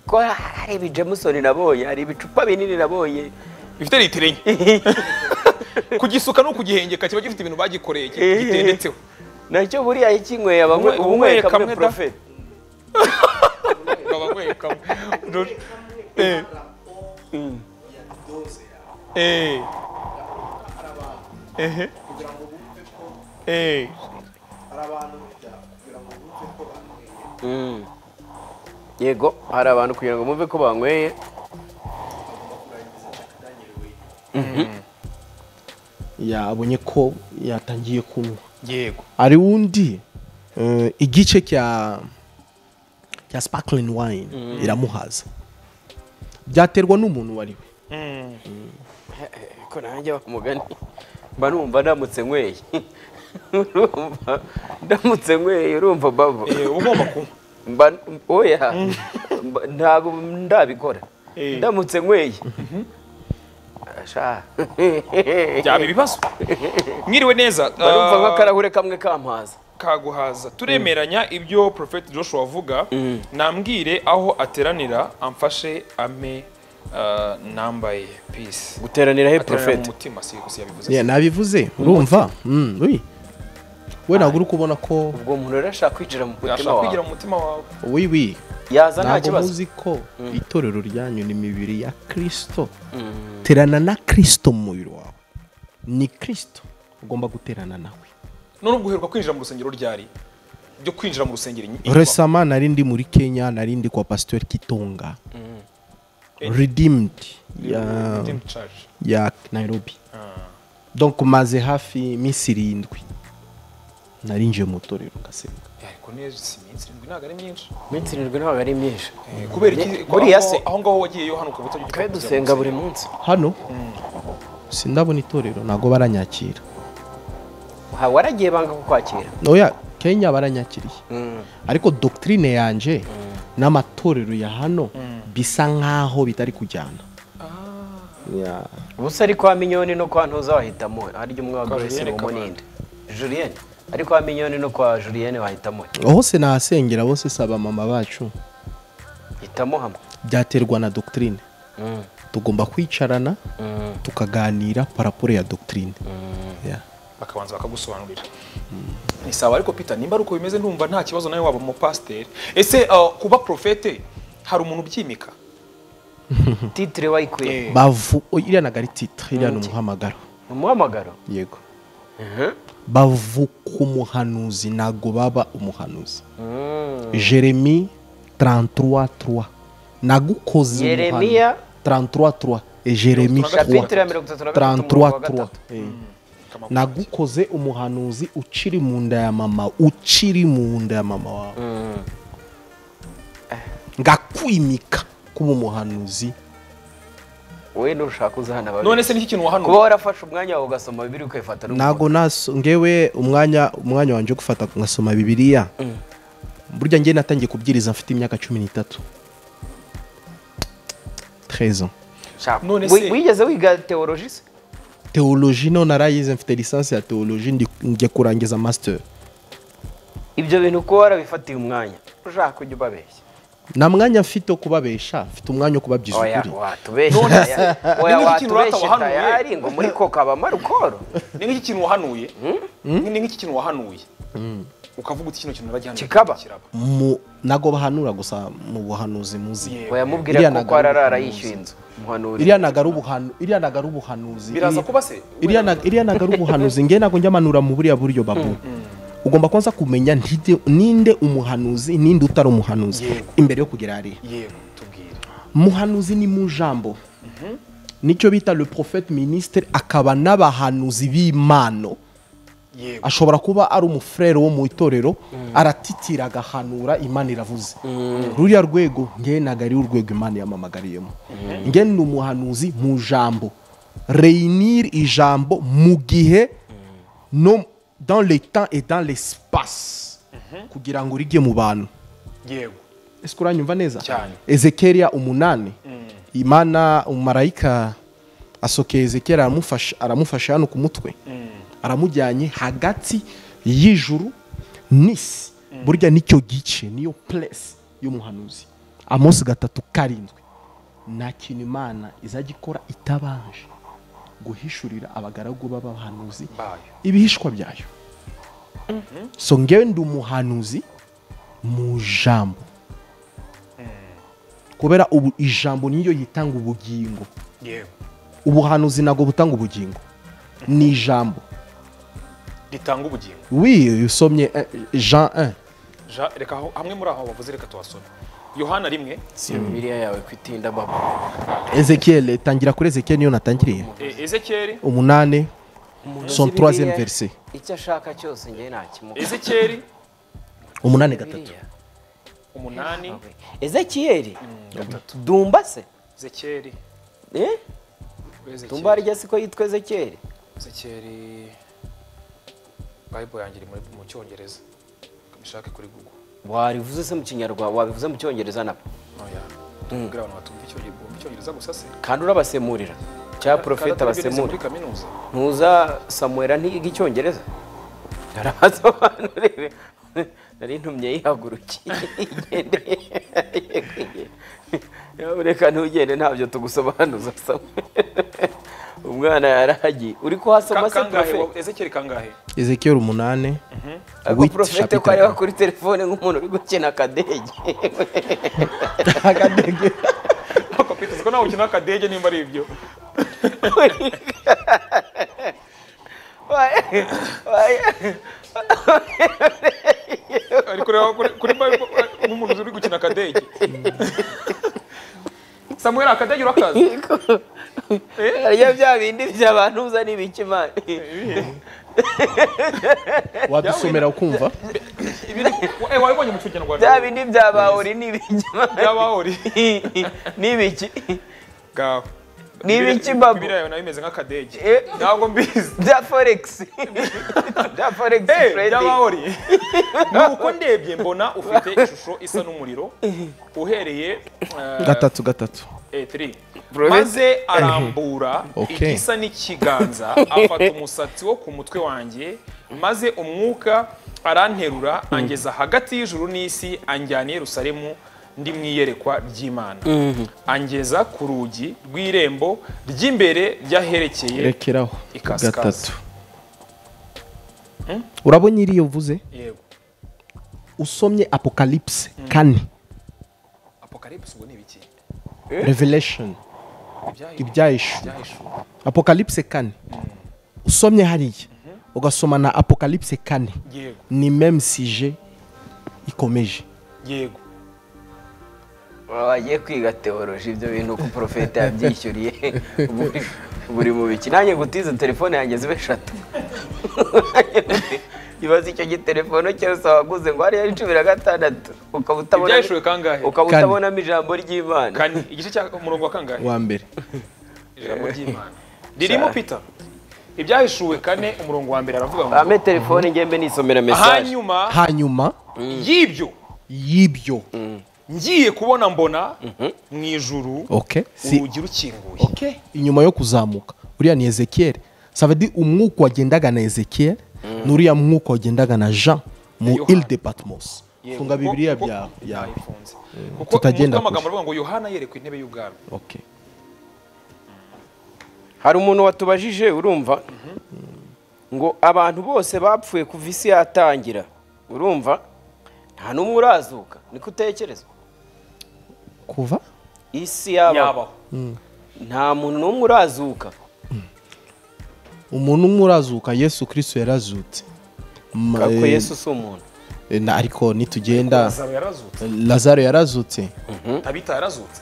ko hari ibi jamusoni nabonye hari ibicupa binini nabonye bifite litiro enye kugisuka no kugihengeka kiba gifite ibintu bagikoreye ki- gitendetseho nacyo buriya ikinyweye abanywe Unwe- unyweye ubunyweye kamwe kamwe da. profeti baba bwekamo Eh. Eh. Ehe. Eh. yego hari abantu kugira ngo bumve ko banyweye yabonye ko yatangiye kunywa yego hari undi eh, igice cya cya sparkling wine iramuhaza byaterwa n'umuntu uwo ari we ko nanjye wa mugani mba numva ndamutse nyweye urumva ndamutse nyweye urumva babo Eh, uba ugomba kunywa mba oya Mba- ntabwo ndabikora Eh. ndamutse nyweye Asha. byaba ibibazo mwiriwe neza mba numva Ah, nk'akarahure kamwe kampaza kaguhaza turemeranya ibyo Prophet joshua avuga nambwire aho ateranira amfashe ame ah, nambaye peace guteranira he ateranira profeti mu mutima si gusa yabivuze Yeah, nabivuze urumva Mm, oui. we ntabwo uri kubona ko ubwo umuntu rero ashaka kwinjira mu mutima yashaka kwigira wawe mu mutima wawe oui, oui. yaza nta ntabwo kibazo muzi ko itorero ryanyu ni imibiri ya kirisito terana na kirisito mu mubiri wawe ni kirisito ugomba guterana nawe none ubwo uheruka kwinjira mu rusengero ryari byo kwinjira mu rusengero inyuma. resama nari ndi muri kenya nari ndi kwa pasitori kitonga redeemed ya, Redeemed Church. ya nairobi donc maze hafi iminsi irindwi narinjiye mu itorero ngasenga Eh, ariko neza si iminsi irindwi ntabwo ari myinshi iminsi irindwi ntabwo ari myinshi Eh, kubera iki ko buriya aho- se aho ngaho wagiye yo hano ukaba utagira icyo twe kuvuga dusenga mu buri rusengero. munsi hano sindabona itorero ntabwo baranyakira Ha, waragiye banga kukwakira oya kenya baranyakiriye ariko dogitirine yanjye n'amatorero ya hano bisa nk'aho bitari kujyana Ya. ubusa ari kwa minyoni no kwa ntuza wahitamo harya umwe wa Kwa grace Julienne rumo ninde julienne ari kwa minyoni no kwa julienne wahitamo hose nahasengera bose saba mama bacu hitamo hamwe byaterwa na dogitirine tugomba kwicarana tukaganira paraporo ya dogitirine Ya. bakabanza bakagusobanurira ni sawa ariko peter nimba ari uko bimeze ndumva nta kibazo nawe waba umupasiteri ese ah, kuba porofete hari umuntu ubyimika titire wayikuye bavu o, iriya ntabwo ari titire iriya ni umuhamagaro umuhamagaro yego bavuka umuhanuzi ntabwo baba umuhanuzi jeremi 33 nagukoze Yeremiya? 33 jeremi Chapitre ya mirongo itatu na gatatu, umurongo wa gatatu. nagukoze umuhanuzi ukiri mu nda ya mama ukiri mu nda ya mama wawe ngakwimika kuba umuhanuzi we nushaka uzahana babiri none se niki kintu kuba wahanura warafashe umwanya wawe ugasoma bibiri ukayifata ntabwo naso ngewe umwanya umwanya wanjye wo gufata ngasoma bibiliya burya ngewe natangiye kubwiriza mfite imyaka cumi n'itatu trezo None none se- wigeze wiga teoloji se teoloji no narayize mfite lisansi ya teoloji ndi- njya kurangiza master ibyo bintu kuba warabifatiye umwanya ushaka kujya ubabeshya nta mwanya mfite wo kubabesha mfite umwanya wo kubabyiza oya ukuri watubeshye None se, taya- ni oya nk'iki kintu watubeshye batabahanuye? tayari ngo muri ko kabama rukoro ni nk'iki kintu wahanuye ni nk'iki kintu wahanuye ukavuga uti kino kintu naragihana Kikaba. Mu- ntabwo bahanura gusa mu buhanuzi muzi oya mubwira Iriya ko ntago ko ari ararara ubuhanuzi. yishyuye inzu muhanuri iriya ntago ari ubuhanu- iriya ntago ari ubuhanuzi biraza Iri- kuba se iriya na- iriya ntago ari ubuhanuzi ngewe ntabwo njya manura mu buriya buryo babu ugomba kubanza kumenya ntide- ninde umuhanuzi ninde utari umuhanuzi Yego. imbere yo kugera hariya yego tubwire muhanuzi ni mu jambo nicyo bita le prophète ministre akaba n'abahanuzi b'imano yego ashobora kuba ari umufurere wo mu itorero aratitira agahanura imana iravuze ruriya rwego ngewe ntabwo ari urwego imana yamamagariyemo ngewe ni umuhanuzi mu jambo reyinire ijambo mu gihe no dans le temps et dans l'espace kugira ngo rijye mu bantu yego ese uranyumva neza Cyane. ezekeriya umunani imana umumarayika asokeye ezekeriya aramufasha aramufashe hano ku mutwe aramujyanye hagati y'ijuru n'isi burya nicyo gice niyo puresi y'umuhanuzi amosi gatatu karindwi nta kintu imana izajya ikora itabanje guhishurira abagaragu b'abahanuzi bayo ibihishwa byayo so ngewe ndi umuhanuzi mu jambo kubera ubu ijambo niyo yitanga ubugingo yego ubuhanuzi ntabwo butanga ubugingo ni ijambo ritanga ubugingo wi usomye eh, jean 1 Ja- reka aho- hamwe muri aho bavuze reka tubasome yohana rimwe si bibiliya yawe kwitinda baba ezekiel tangira kuri ezekiel niyo natangiriye e- ezekeri umunani Umuntu Son uzi Bibiliya, troisième verset. icyo ashaka cyose njye ntakimuha ezekeri umunani gatatu umunani ezekiyeli dumba se ezekeri Eh? dumba ezekeri harya siko yitwa ezekiyeli ezekeri bayibo yanjye iri muri- mu cyongereza mishake kuri google warivuze se mu kinyarwanda wabivuze mu cyongereza nabo oya kugira abantu batumva icyongereza icyongereza gusa se kandi urabasemurira cya Kandi porofeta atari byo nize basemura muri kaminuza ntuza samuwera ntiyiga icyongereza arabasobanurire nari ntumye yihagurukiye igendeye reka ntugende ntabyo tugusobanuza samuwera umwana yarahagiye uri kuhasoma Ka- se kangahe porofeta wa- ezekeri kangahe ezekiel umunani Ako Wit porofete ko chapitre areba kane. kuri telefone nk'umuntu uri gukina akadege akadege Ako Peter, ko nawe ukina akadege nimba ari ibyo Wae- wae- ari kureba kuri kuri Bible, eh, nk'umuntu uri gukina akadege samuel akadege urakazi Eh? harya bya bindi by'abantu uza n'ibiki imana wabisomera ukumva Ibi ni- eh, wabibonye mu kinyarwanda bya bindi bya bahuri n'ibiki imana byabahori n'ibiki gawe Ni ibiki mbago? biriya yawe nayo imeze nk'akadege Eh. ntabwo mbizi bya foregisi bya foregisi Eh, trading byabahori nuko ndebye mbona ufite ishusho isa n'umuriro uhereye eh, gatatu gatatu eh, three. Bro, maze arambura Okay. igisa n'ikiganza afata umusatsi wo ku mutwe wanjye maze umwuka aranterura angeza hagati y'ijuru n'isi anjyana i yerusalemu ndi mu iyerekwa ry'imana angeza ku rugi rw'irembo ry'imbere ry'aherekeye rekeraho Ikasikazi. gatatu urabona iriya uvuze yego usomye apocalypse kane apocalypse ubwo ni ibiki revelation Ibyahishuwe. ibyahishuwe Ibyahishuwe. apocalypse kane usomye hariya ugasoma na apocalypse kane yego ni meme sije ikomeje yego wagiye kwiga teoroji ibyo bintu ko porofeta yabyishyuriye buri, buri mu biki nanjye gutiza telefone yanjye zibe eshatu ibaze icyo gitelefone cyose waguze ngo hariya ari cumi na gatandatu ukaba utabona ibyahishuwe kangahe ukaba Kane. utabonamo ijambo ry'imana kane igice cya umurongo wa kangahe wa mbere ijambo ry'imana ririmo peter ibyahishuwe kane umurongo wa mbere aravuga ngo bampe telefone ngembe nisomera mesaje hanyuma hanyuma y'ibyo y'ibyo ngiye kubona mbona mu ijuru okay si urugi rukinguye okay inyuma yo kuzamuka uriya ni ezekiel savedi umwuka wagendaga na ezekiel n'uriya mwuka wagendaga na jean mu Yohana. ile de patmos Yego, funga kuko- bibiliya kuko- byawe yawe nayifunze kuko tutagenda umutwe w'amagambo kure. aravuga ngo yohana yerekwa intebe y'ubwami okay hari umuntu watubajije urumva ngo abantu bose bapfuye kuva isi yatangira urumva nta n'umwe urazuka niko utekereza kuva isi yaba yabaho nta muntu n'umwe urazuka umuntu umwe urazuka yesu kristo yarazutse Ma- kubera ko eh, yesu si umuntu eh, na- ariko nitugenda Lazaro yarazutse lazaro yarazutse tabita yarazutse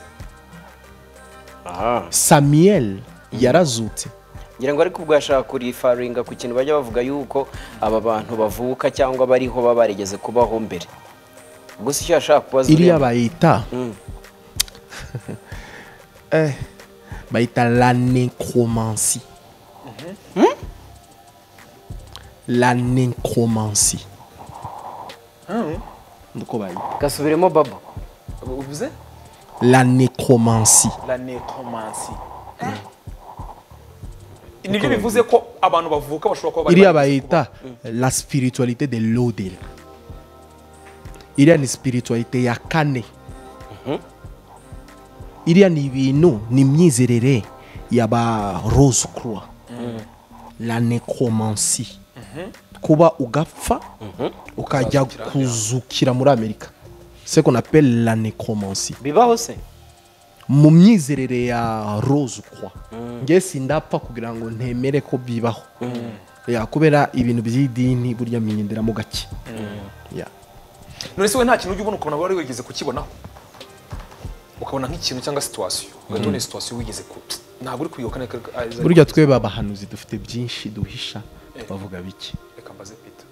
Aha. samiyeli yarazutse ngira ngo ariko ubwo yashaka kurifaringa ku kintu bajya bavuga yuko aba bantu bavuka cyangwa bariho baba barigeze kubaho mbere gusa icyo yashaka kubaza iriya ureba- bayita Mm. eh, bayita la necromancy la necromancy niko bayita gasubiremo babo uvuze la necromancy la necromancy nibyo bivuze ko abantu bavuka bashobora kuba bari iriya barigeze bayita la spiritualité de l'odel iriya ni spiritualité ya kane iriya ni ibintu ni imyizerere y'aba rose croix la necromancy kuba ugapfa ukajya kuzukira muri amerika c'est qu'on appelle la necromancy bibaho se mu myizerere ya rose croix nge sindapfa kugira ngo ntemere ko bibaho Ya, kubera ibintu by'idini burya mwiyenderamo gake Ya. none se we nta kintu ujya ubona ukabona wari wigeze kukibonaho ukabona nk'ikintu cyangwa situwasiyo ugahita ubona situwasiyo wigeze ku ntabwo uri kuyoboka neka burya twebwe abahanuzi dufite byinshi duhisha tukavuga bike reka mbaze pita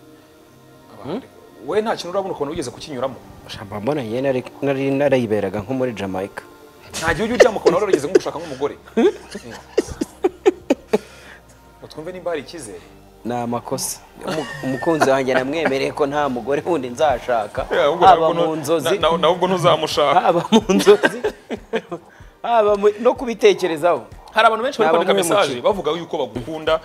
we nta kintu urabona ukabona wigeze kukinyuramo shamba mbona njye nari- nari narayiberaga nko muri jamaica nta gihe ujya uryama ukabona wari warigeze nko gushaka nk'umugore Eh. ngo twumve nimba hari icyizere ni amakosa Umu- umukunzi wanjye namwemereye ko nta mugore wundi nzashaka haba mu nzozi ntabwo ntuzamushaka haba mu nzozi haba mu- no kubitekerezaho hari abantu benshi bari Nta kwandika bamwe mu mesaje ki- bavuga yuko bagukunda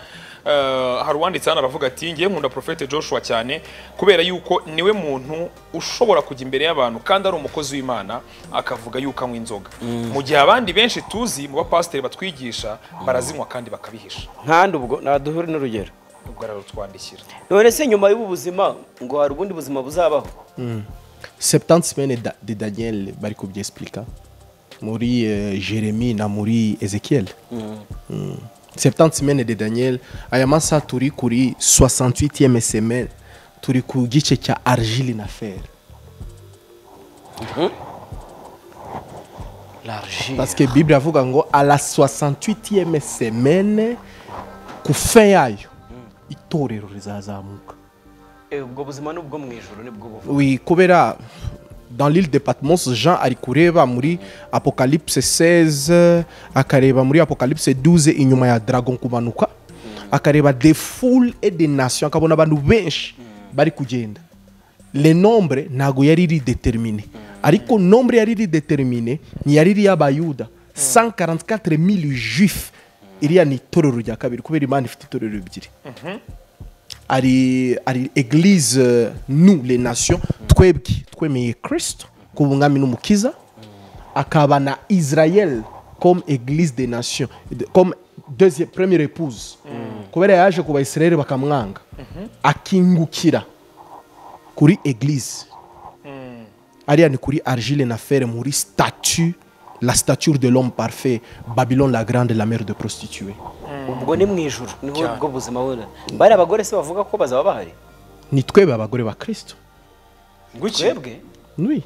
Eh, hari uwanditse hano aravuga ati ngiye nkunda profete joshua cyane kubera yuko niwe muntu ushobora kujya imbere y'abantu kandi ari umukozi w'imana akavuga yuko anywa inzoga mu gihe abandi benshi tuzi mu bapasiteri batwigisha barazinywa kandi bakabihisha nkandi ubwo naduhure n'urugero ubwo ararutwandikira none se nyuma y'ubu buzima ngo hari ubundi buzima buzabaho 70 semaines da- de daniel bari kubyesplika muri eh, jeremy na muri ezekiel Mm. 70 semaines de daniel aya masaha turi kuri 68e semaine turi ku gice cya argile na fer parce que bible avuga ngo a la 68e semaine ku fin yayo itorero rizazamuka Eh, ubwo buzima ni ubwo mu ijoro ni bwo buva oui kubera dans l'île de patmos jean ari kureba muri apocalypse 16 akareba muri apocalypse 12 inyuma ya dragon kumanuka akareba des foules et des nations akabona abantu benshi bari kugenda le nombre ntago yari ridetermine ariko nombre yari ridetermine ntiyari iri y'abayuda 144000 juif iriya ni itorero rya kabiri kubera imana ifite itorero ebyiri ari ari eglise euh, nous les nations twebwe twemeye kristo kuba umwami n'umukiza akaba na israel comme église des nations de- comme deuxième première épouse kubera yaje ku bayisirayeli bakamwanga akingukira kuri église ariya ni kuri argile na fer muri statue la stature de l'homme parfait babylone la grande la mère de prostituée ubwo ni mu ijoro niho ubwo buzima bubona bari abagore se bavuga ko bazaba bahari ni twebwe abagore ba kristo twebwe nui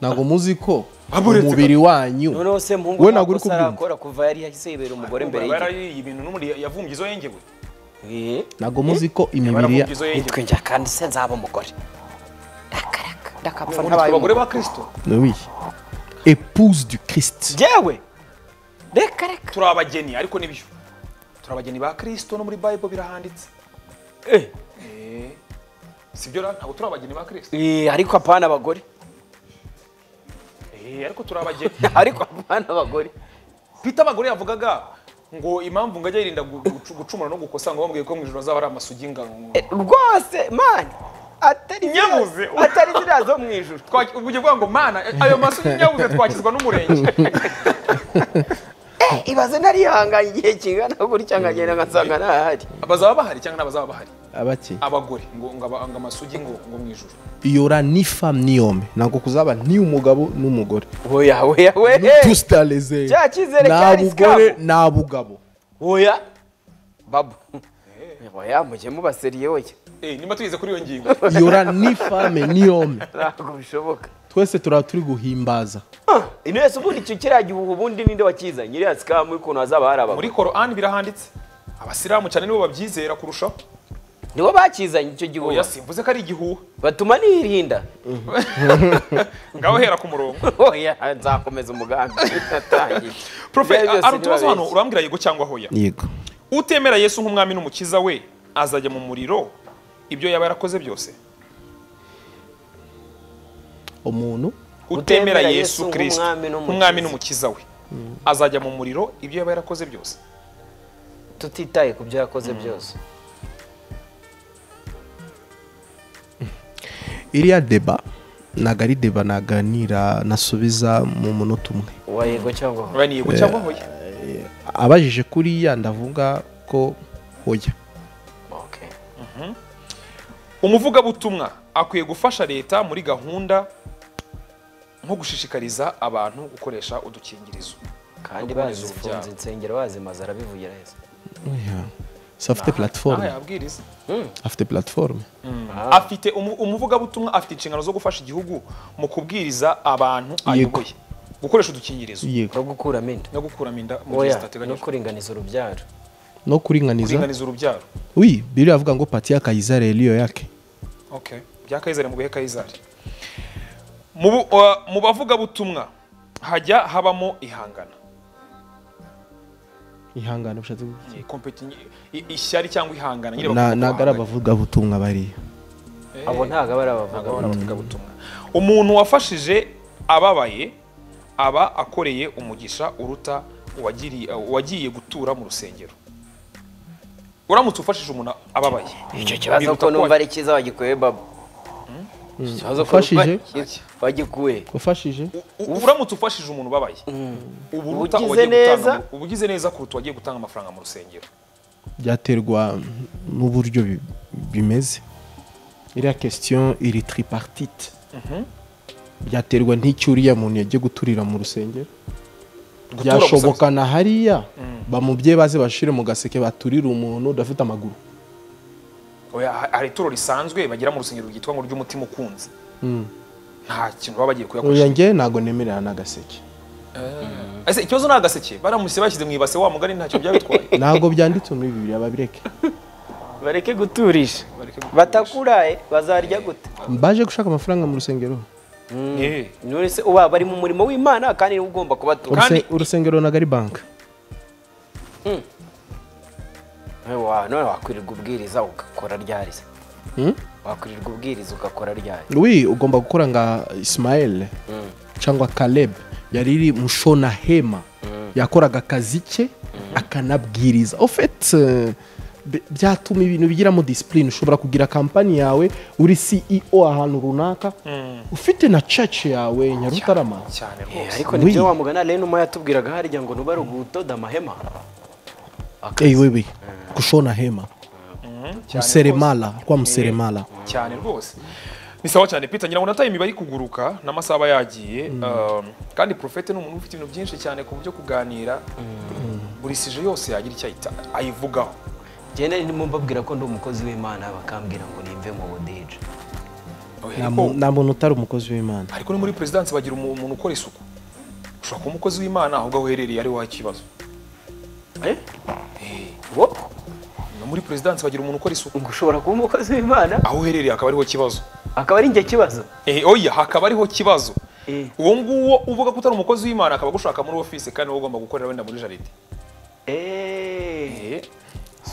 ntabwo muzi ko Aburetse umubiri wanyu noneho se muhungu we nta ntabwo uri kosa kubyumva arakora kuva yari yahise yibera umugore mbere y'igihe yarariye ibintu n'ubundi yavumbye izo yengewe Eh, ntabwo muzi ko imibiri ya baravumbye izo yengewe nitwe njya kandi se nzaba umugore ndakaraka ndakapfa Ubundi ntabaye twe abagore umugore ba kirisito oui épouse du christ njyewe reka reka turi abageni ariko nibyo turi abageni ba kirisito no muri bayibo birahanditse Eh, Eh, sibyo ra ntabwo turi abageni ba kirisito eh, ariko apana abagore Eh, ariko turi abageni ariko apana abagore pita abagore yavugaga ngo impamvu ngajya yirinda gu- gucu- gucumura no gukosa ngo bamubwiye ko mu ijoro azaba ari amasugi ngano Eh, rwose mani atari ziriya- Nyabuze. atari ziriya zo mu ijuru Twaki- ubwo ugiye kuvuga ngo mana ayo maso nyabuze twakizwa n'umurenge Eh, ibaze narihanganye igihe kingana gutya nkagenda nkansanga ntahari abazaba bahari cyangwa n'abazaba bahari abake abagore ngo ngo aba- ngo amasugi ngo ngo mu ijuru yora ni femme ni homme ntabwo kuzaba ni umugabo n'umugore oya oya ni we tout starisé cya cyizere nta cyari bugore scam. nta bugabo oya babu oya mujye mubaseriye oya Eh, niba tugeze kuri iyo ngingo yora ni femme ni homme ntabwo bishoboka twese turaba turi guhimbaza ino yose ubundi icyo kiriya gihugu ubundi ninde wakizanye iriya sikamu y'ukuntu hazaba hari abagore muri korani birahanditse abasilamu cyane nibo babyizera kurushaho nibo bakizanye icyo gihugu oya simvuze ko ari igihuha batuma nirinda ngaho hera ku murongo oya nzakomeza umugambi natangiye profe Ibyo byose hari utubazo hano ntibabeshye. urambwira yego cyangwa hoya yego utemera yesu nk'umwami n'umukiza we azajya mu muriro ibyo yaba yarakoze byose umuntu utemera yesu Yesu kirisito nk'umwami n'umukiza. nk'umwami n'umukiza we azajya mu muriro ibyo yaba yarakoze byose tutitaye ku byo yakoze byose iriya deba ntabwo ari deba naganira nasubiza mu munota umwe uwa yego cyangwa aba ni yego cyangwa hoya abajije kuriya ndavuga ko hoya Okay. umuvugabutumwa akwiye gufasha leta muri gahunda nko gushishikariza abantu gukoresha udukingirizo kandi no kuboneza urubyaro. bazifunze insengero bazimaze arabivugira yesu Oya. se afite Aha platiforume yabwiriza afite platiforume afite umu- umuvugabutumwa afite inshingano zo gufasha igihugu mu kubwiriza abantu ayoboye gukoresha udukingirizo yego no gukuramo inda no gukuramo inda mu gihe oya no zitateganyijwe kuringaniza urubyaro no kuringaniza kuringaniza urubyaro wi biriya avuga ngo pati ya kayizari yariyo yake Okay. bya kayizari mu bihe kayizari mu bu- uh, mu bavugabutumwa hajya habamo ihangana ihangane bishatse kuvuga Ni competi- i- ishyari cyangwa ihangana nyine iki? Na- bakunda ntabwo ari guhangana. abavugabutumwa bariya abo ntabwo aba ari abavuga Abona abavugabutumwa umuntu wafashije ababaye aba akoreye umugisha uruta uwagiriye- uwagiye gutura mu rusengero uramutse ufashije umuntu ababaye icyo kibazo biruta ko numva kuba- ari cyiza bagikuye babo Icyo kibazo ko Ufashije? numva ari cyiza bagikuye ufashije U- u- uramutse ufashije umuntu ubabaye uba uruta Ugize uwagiye neza. gutanga uba ugize neza kuruta uwagiye gutanga amafaranga mu rusengero byaterwa n'uburyo bi- bimeze iriya question iri tripartite byaterwa n'icyo uriya muntu yagiye guturira mu rusengero Gutura gusa- byashoboka na hariya bamubyeyi baze bashire mu gaseke baturire umuntu udafite amaguru Oya, ha- hari ituro risanzwe bagira mu rusengero ryitwa ngo ry'umutima ukunze nta kintu baba bagiye uyu kuyakoresha ngewe ntabwo nemerera n'agaseke ese ikibazo ni agaseke baramuse bashyize mu ibase wa mugani ntacyo byabitwaye ntabwo byanditse muri bibiri babireke bareke guturisha Bareke guturisha. batakuraye bazarya gute baje gushaka amafaranga mu rusengero Eh. nonese uba bari mu murimo w'imana kandi niwe ugomba kubatura Uruse- Kandi- urusengero ntabwo ari banki Wa- none wakwirirwa ubwiriza ugakora ryarize Hmm? wakwirirwa ubwiriza ugakora ryari wi ugomba gukora nka ismael cyangwa caleb yari iri mushona hema yakoraga akazi ke akanabwiriza ofet byatuma ibintu bigiramo disipurine ushobora kugira kampani yawe uri ceo ahantu runaka ufite na church yawe nyarutarama cyane Eh, rwose ariko Oui. nibyo wamugana rero numa yatubwiraga harya ngo nubare ugudoda amahema eyi wewe gushona hema museremala rwa museremala cyane rwose ni sawa cyane peter ngira ngo nataye imibare kuguruka n'amasaha aba yagiye Um, kandi profete ni umuntu ufite ibintu byinshi cyane ku buryo kuganira buri sije yose yagira icyo ahita ayivugaho njye nari ndimo mbabwira ko ndi umukozi w'imana bakambwira ngo nimve mu budije Nta Ariko- mu- nta muntu utari umukozi w'imana ariko ni muri perezidansi bagira umu- umuntu ukora isuku ushobora kuba umukozi w'imana ahubwo aho uherereye ari wowe ikibazo Eh? Wo? no muri perezidansi bagira umuntu ukora isuku ngo ushobora kuba umukozi w'imana aho uherereye hakaba ariho ikibazo akaba ari njye kibazo Eh, oya hakaba ariho ikibazo Eh. uwo nguwo uvuga ko utari umukozi w'imana akaba agushaka muri ofisi kandi wowe ugomba gukorera wenda muri jaride eee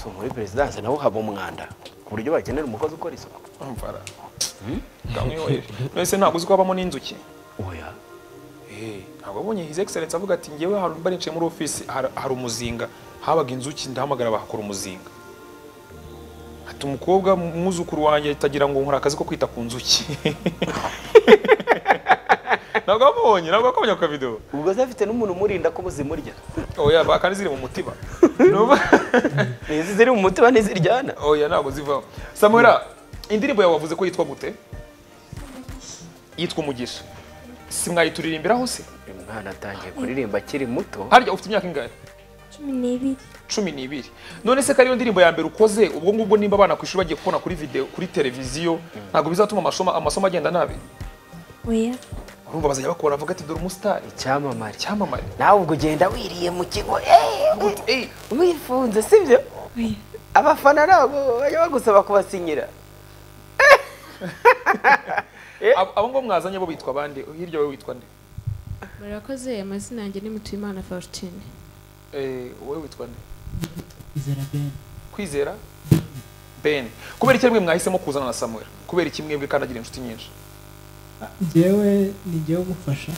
so muri perezidanse naho haba umwanda ku buryo bakenera umukozi ukora isuku umvara none se ntabwo uzi ko habamo n'inzuki oya Eh, ntabwo abonye his excellence avuga ati ngewe hari mba nicaye muri ofisi hari hari umuzinga habaga inzuki ndahamagara bahakora umuzinga ati umukobwa umwuzukuru wanjye atagira ngo nkora akazi ko kwita ku nzuki ntabwo wamubonye ntabwo wakabonye ako kavido ubwo zafite n'umuntu umurinda ko zimurya oya ba- kandi ziri mu mutima Numva- n'izi ziri mu mutima ntiziryana oya ntabwo zivaho samuela indirimbo yawe wavuze ko yitwa gute yitwa umugisha si mwayituririmbireho se uyu mwana atangiye kuririmba akiri muto harya ufite imyaka ingahe cumi n'ibiri cumi n'ibiri none se ko ariyo ndirimbo ya mbere ukoze ubwo ngubwo nimba abana ku ishuri bagiye kubona kuri video kuri televiziyo ntabwo bizatuma amasomo amasomo agenda nabi oya urumva bazajya bakora bavuga ati dore umusitari icyamamare icyamamare nawe ubwo ugenda wiriye mu kigo eee Eh, wifunze sibyo oya abafana nabo bajya bagusaba kubasinyira abo abo ngo mwazanye bo bitwa bande hirya wowe witwa nde murakoze amazina yanjye ni mutuyimana faustine Eh, wowe witwa nde kwizera ben kubera iki mwe mwahisemo kuzana na samuel kubera iki mwebwe kandi agira inshuti nyinshi njyewe ni njyewe umufasha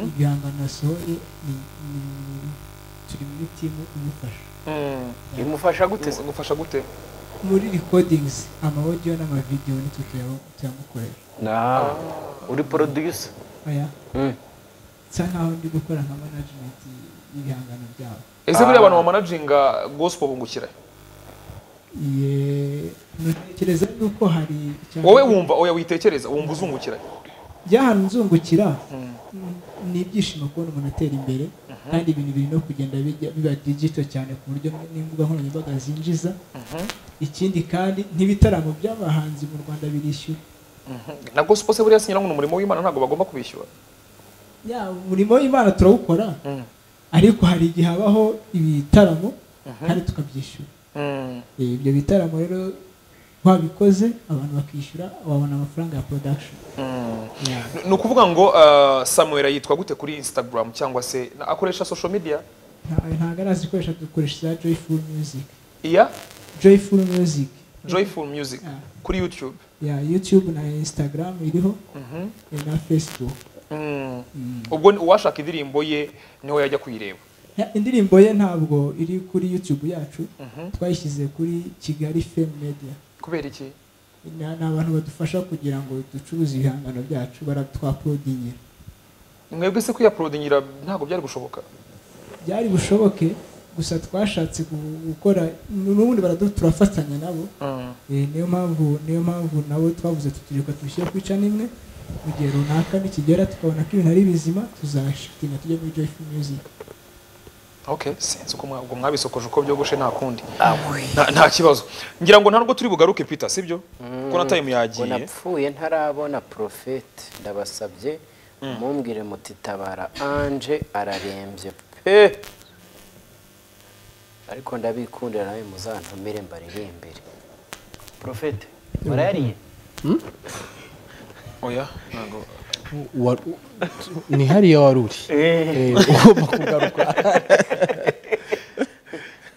ibihangano yasohoye ni- ni- turi muri timu imufasha Mm, bimufasha gute se? ngufasha gute muri recordings amawodiyo n'amavidewo ni twe tuya- tuyamukorera nawe uri poroduyusa oya Mm. nsa nkaho ndi gukora nka management y'ibihangano byabo ese buriya abantu bamanajinga gospel bungukira Ye- ntekereza yuko hari icyanga- wowe wumva oya witekereza wumva uzungukira by'ahantu nzungukira ni ibyishimo kubona umuntu atera imbere kandi ibintu biri no kugenda bijya biba digito cyane ku buryo n'imbuga nkoranyambaga zinjiza ikindi kandi n'ibitaramo by'abahanzi mu rwanda birishyura na gospel se buriya sinyira ngo ni umurimo w'imana ntabwo bagomba kubishyura Ya, umurimo w'imana turawukora ariko hari igihe habaho ibitaramo kandi tukabyishyura Mm. Eh, ibyo bitaramo rero twabikoze abantu bakishyura wabona amafaranga ya production Ya. Ni- ni ukuvuga ngo uh, samuel yitwa gute kuri instagram cyangwa se na- akoresha social media Nta- ntabwo arazikoresha dukoresha za joyful music iya joyful music joyful music Ah. kuri youtube ya youtube na instagram iriho Mhm. na facebook Mm. ubwo ni- uwashaka indirimbo ye niho yajya kuyireba Ya, indirimbo ye ntabwo iri kuri youtube yacu twayishyize kuri kigali fame media kubera iki ni ni abantu badufasha kugira ngo ducuruze ibihangano byacu baratwapodingira mwebwe se kuyaprodingira ntabwo byari gushoboka byari bushoboke gusa twashatse gu- gukora n'ubundi baradu- turafatanya nabo Mm. Eh, niyo mpamvu niyo mpamvu nabo twavuze tutureka tubishyire ku ica nimwe mu gihe runaka nikigera tukabona ko ibintu ari bizima tuzashitinga tujye muri joyful music okay sinzi uko mwa- ubwo mwabisokoje uko byogoshe nta kundi Nta- nta kibazo ngira ngo nta nubwo turi bugaruke peter sibyo kuko na time ngo yagiye napfuye ntarabona porofete ndabasabye mumbwire muti tabara anje ararembye pe ariko ndabikundira nawe muzantumire mbaririmbire porofete warayariye oya ntabwo Wa- ni hariya wari uri Eh, ugomba kugaruka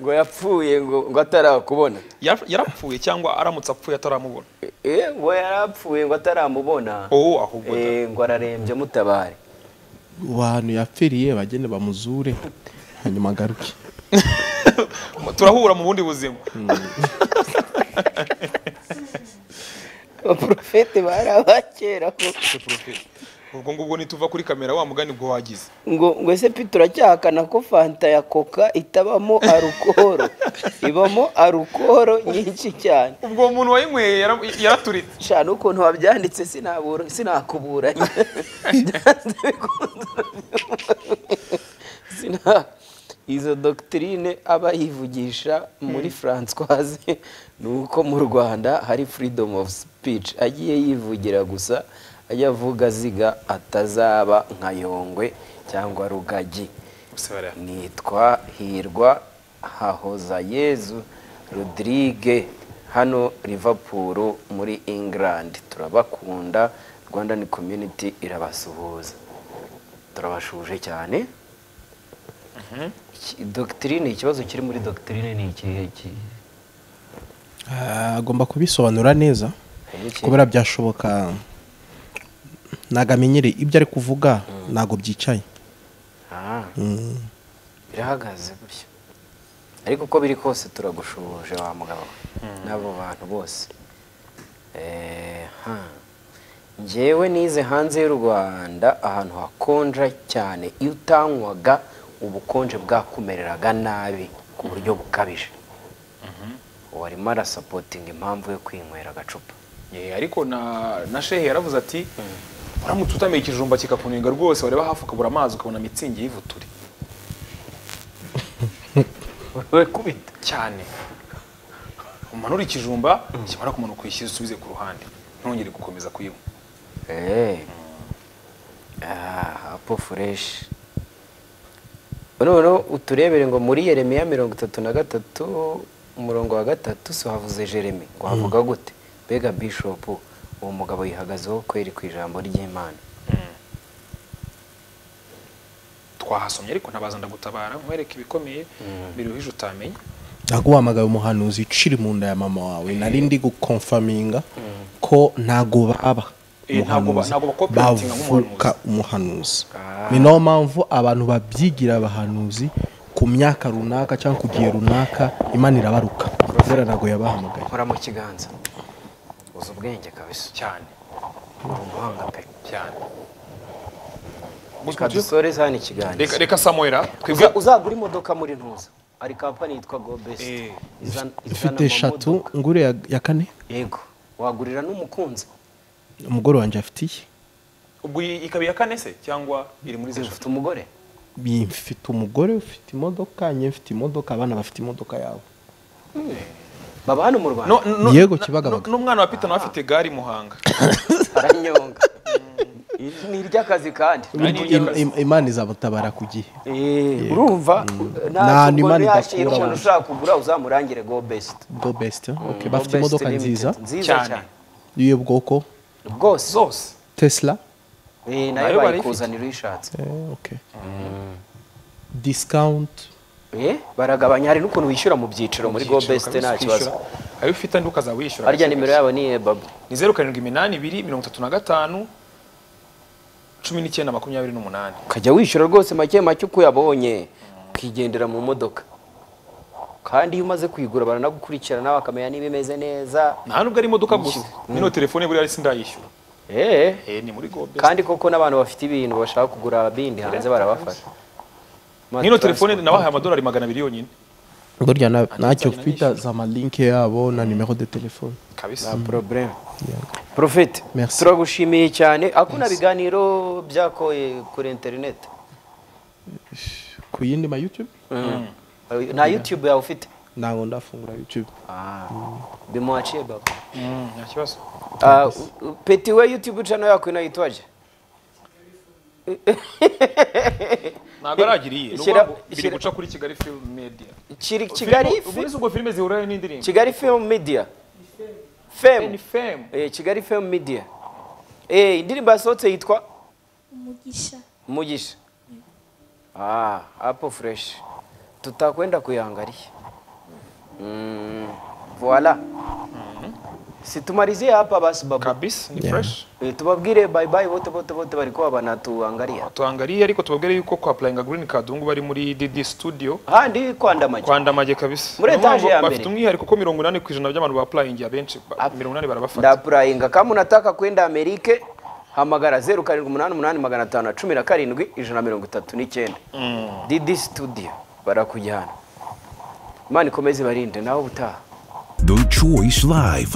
ngo yapfuye ngo ngo atarakubona Yar- yarapfuye cyangwa aramutse apfuye ataramubona Eh, ngo yarapfuye ngo ataramubona oh ahubwo da. Eh, ngo ararembye mutabare abantu yapfiriye bagende bamuzure hanyuma agaruke turahura mu bundi buzima abaporofete bari abakera Ese Prophet, ubwo ngubwo nituva kuri kamera wa mugani bwo wagize ngo ngo ese pe turacyahakana ko fanta ya koka itabamo arukoro ibamo arukoro nyinshi cyane ubwo umuntu wayinyweye yara- yaraturitse shana ukuntu wabyanditse sinabura- sinakuburanye Byanze bikunze. Sina- izo dogitirine aba yivugisha muri francoise ni uko mu rwanda hari freedom of speech agiye yivugira gusa ajya avuga ziga atazaba nka yongwe cyangwa rugagi nitwa hirwa hahoza yezu rodrigue hano Liverpool muri england turabakunda rwandan community irabasuhuza turabashuje cyane Iki- dogitirine ikibazo kiri muri dogitirine ni ikihe ki- Ah, agomba kubisobanura neza harimo iki- kubera byashoboka ntabwo amenyereye ibyo ari kuvuga ntabwo byicaye Ah. birahagaze gutya ariko uko biri kose turagushuje wa mugabo we n'abo bantu bose Eh, ha. njyewe nize hanze y'u rwanda ahantu hakonja cyane iyo utanywaga ubukonje bwakumereraga nabi ku buryo bukabije ubu arimo arasapotinga impamvu yo kwinywera agacupa Eh, ariko na na shehe yaravuze ati uramutse utamiye ikijumba kikakunenga rwose wareba hafi ukabura amazi ukabona mitsingi y'ivuturi kubita cyane umanura ikijumba kimara kumanuka uyishyize usubize ku ruhande ntongere gukomeza kuyinywa apo fureshi noneho uturebere ngo muri yeremiya mirongo itatu na gatatu umurongo wa gatatu si havuze jeremy ngo havuga gute mbega bishopu uwo mugabo yihagazeho kweri ku ijambo ry'imana twahasomye ariko ntabaza ndagutabara nkwereke ibikomeye biruhije utamenya ntabwo wahamagaye umuhanuzi uciri mu nda ya mama wawe nari ndi gukomfaminga ko ntabwo baba Eh, ntabwo ba- umuhanuzi. ntabwo bakoperatinga bavuka umuhanuzi ni nayo mpamvu abantu babyigira abahanuzi ku myaka runaka cyangwa ku gihe runaka imana irabaruka kubera ntabwo yabahamagaye nkora mu kiganza uzi ubwenge kabisa cyane uri umuhanga pe cyane reka dusoreze hano ikiganza reka reka samuel twebwe Uza- uzagura imodoka muri ntuza hari kampani yitwa go besiti Eh. izana ufite amamodoka. eshatu ngure ya, ya kane yego wagurira n'umukunzi umugore wanjye afitiye ubwo iyi ikaba iya kane se cyangwa iri muri Uzi, zeshatu ufite umugore Bi- mfite umugore ufite imodoka njye mfite imodoka abana bafite imodoka yabo baba hano mu rwanda No- no- Yego, na- Kibagabaga. no- n'umwana wa pita nawe afite gare i muhanga aranyonga Iri ni iry'akazi kandi Nani Im- yakazi. im- imana izamutabara ku gihe Eh, urumva Nta ntabwo n'imana umuntu yashyira idakura umuntu abantu. ushaka kugura uzamurangire go best go best eh? okay, Go bafite Best imodoka Limited, nziza nziza Cyane. cyane y'ubu bwoko bwose zose tesla Eh, Nayo nayo bari bayikuzanira uyishatse Eh, okay. discount Eh, baragabanya hari n'ukuntu wishyura mu byiciro muri go Ibyiciro best kabisa nta kibazo ukishyura. ayo ufite andi ukazaba wishyura harya nimero yabo ni eh, babu ni zeru karindwi iminani ibiri mirongo itatu na gatanu cumi n'icyenda makumyabiri n'umunani ukajya wishyura rwose make make uko uyabonye ukigendera mu modoka kandi iyo umaze kuyigura baranagukurikira nawe akamenya niba imeze neza nta nubwo ari imodoka gusa nino telefone buriya si ndayishyura Eh, eh ni muri gobe kandi koko n'abantu bafite ibintu bashaka kugura bindi hanze barabafasha nino telefone nabahaye amadolari magana abiri yonyine burya na- ntacyo twita za malinke yabo na nimero de telefone kabisa probleme profete Merci. turagushimiye cyane akuna biganiro byakoye kuri internet ku yindi ma youtube nta youtube yawe ufite ntabwo ndafungura youtube bimuhaciye baba Mm, nta kibazo Ah, u- u- peti we youtube channel yako inaitwaje ntabwo aragiriye ni ukuvuga Shyira- ngo biri shyira- guca kuri kigali film media Chiri- kigali Film- ubundi si ubwo filime zihurirayo n'indirimbo kigali film media ni fem fame Eh, kigali film media Eh, indirimbo yasohotse yitwa umugisha umugisha ah apple fresh tutakwenda kuyangalia mm, voila situmalizie hapa basi babu kabisa ni fresh Eh, tubabwire bye bye wote wote wote walikuwa wanatuangalia tuangariye ariko tubabwire yuko kwa applying green card ubu ngubu ari muri DD studio handi kwandamaje kwandamaje kabisa Muri Niyo mpamvu etaje ya mbere. bafite umwihariko ko mirongo inani ku ijana by'abantu ba applying abenshi ba- Ap- mirongo inani barabafata ndapurayinga kama unataka kwenda amerike hamagara zeru karindwi umunani umunani magana atanu na cumi na karindwi ijana na mirongo itatu n'icyenda didi studio barakujyana imana ikomeze ibarinde nawe ubutaha The Choice Live.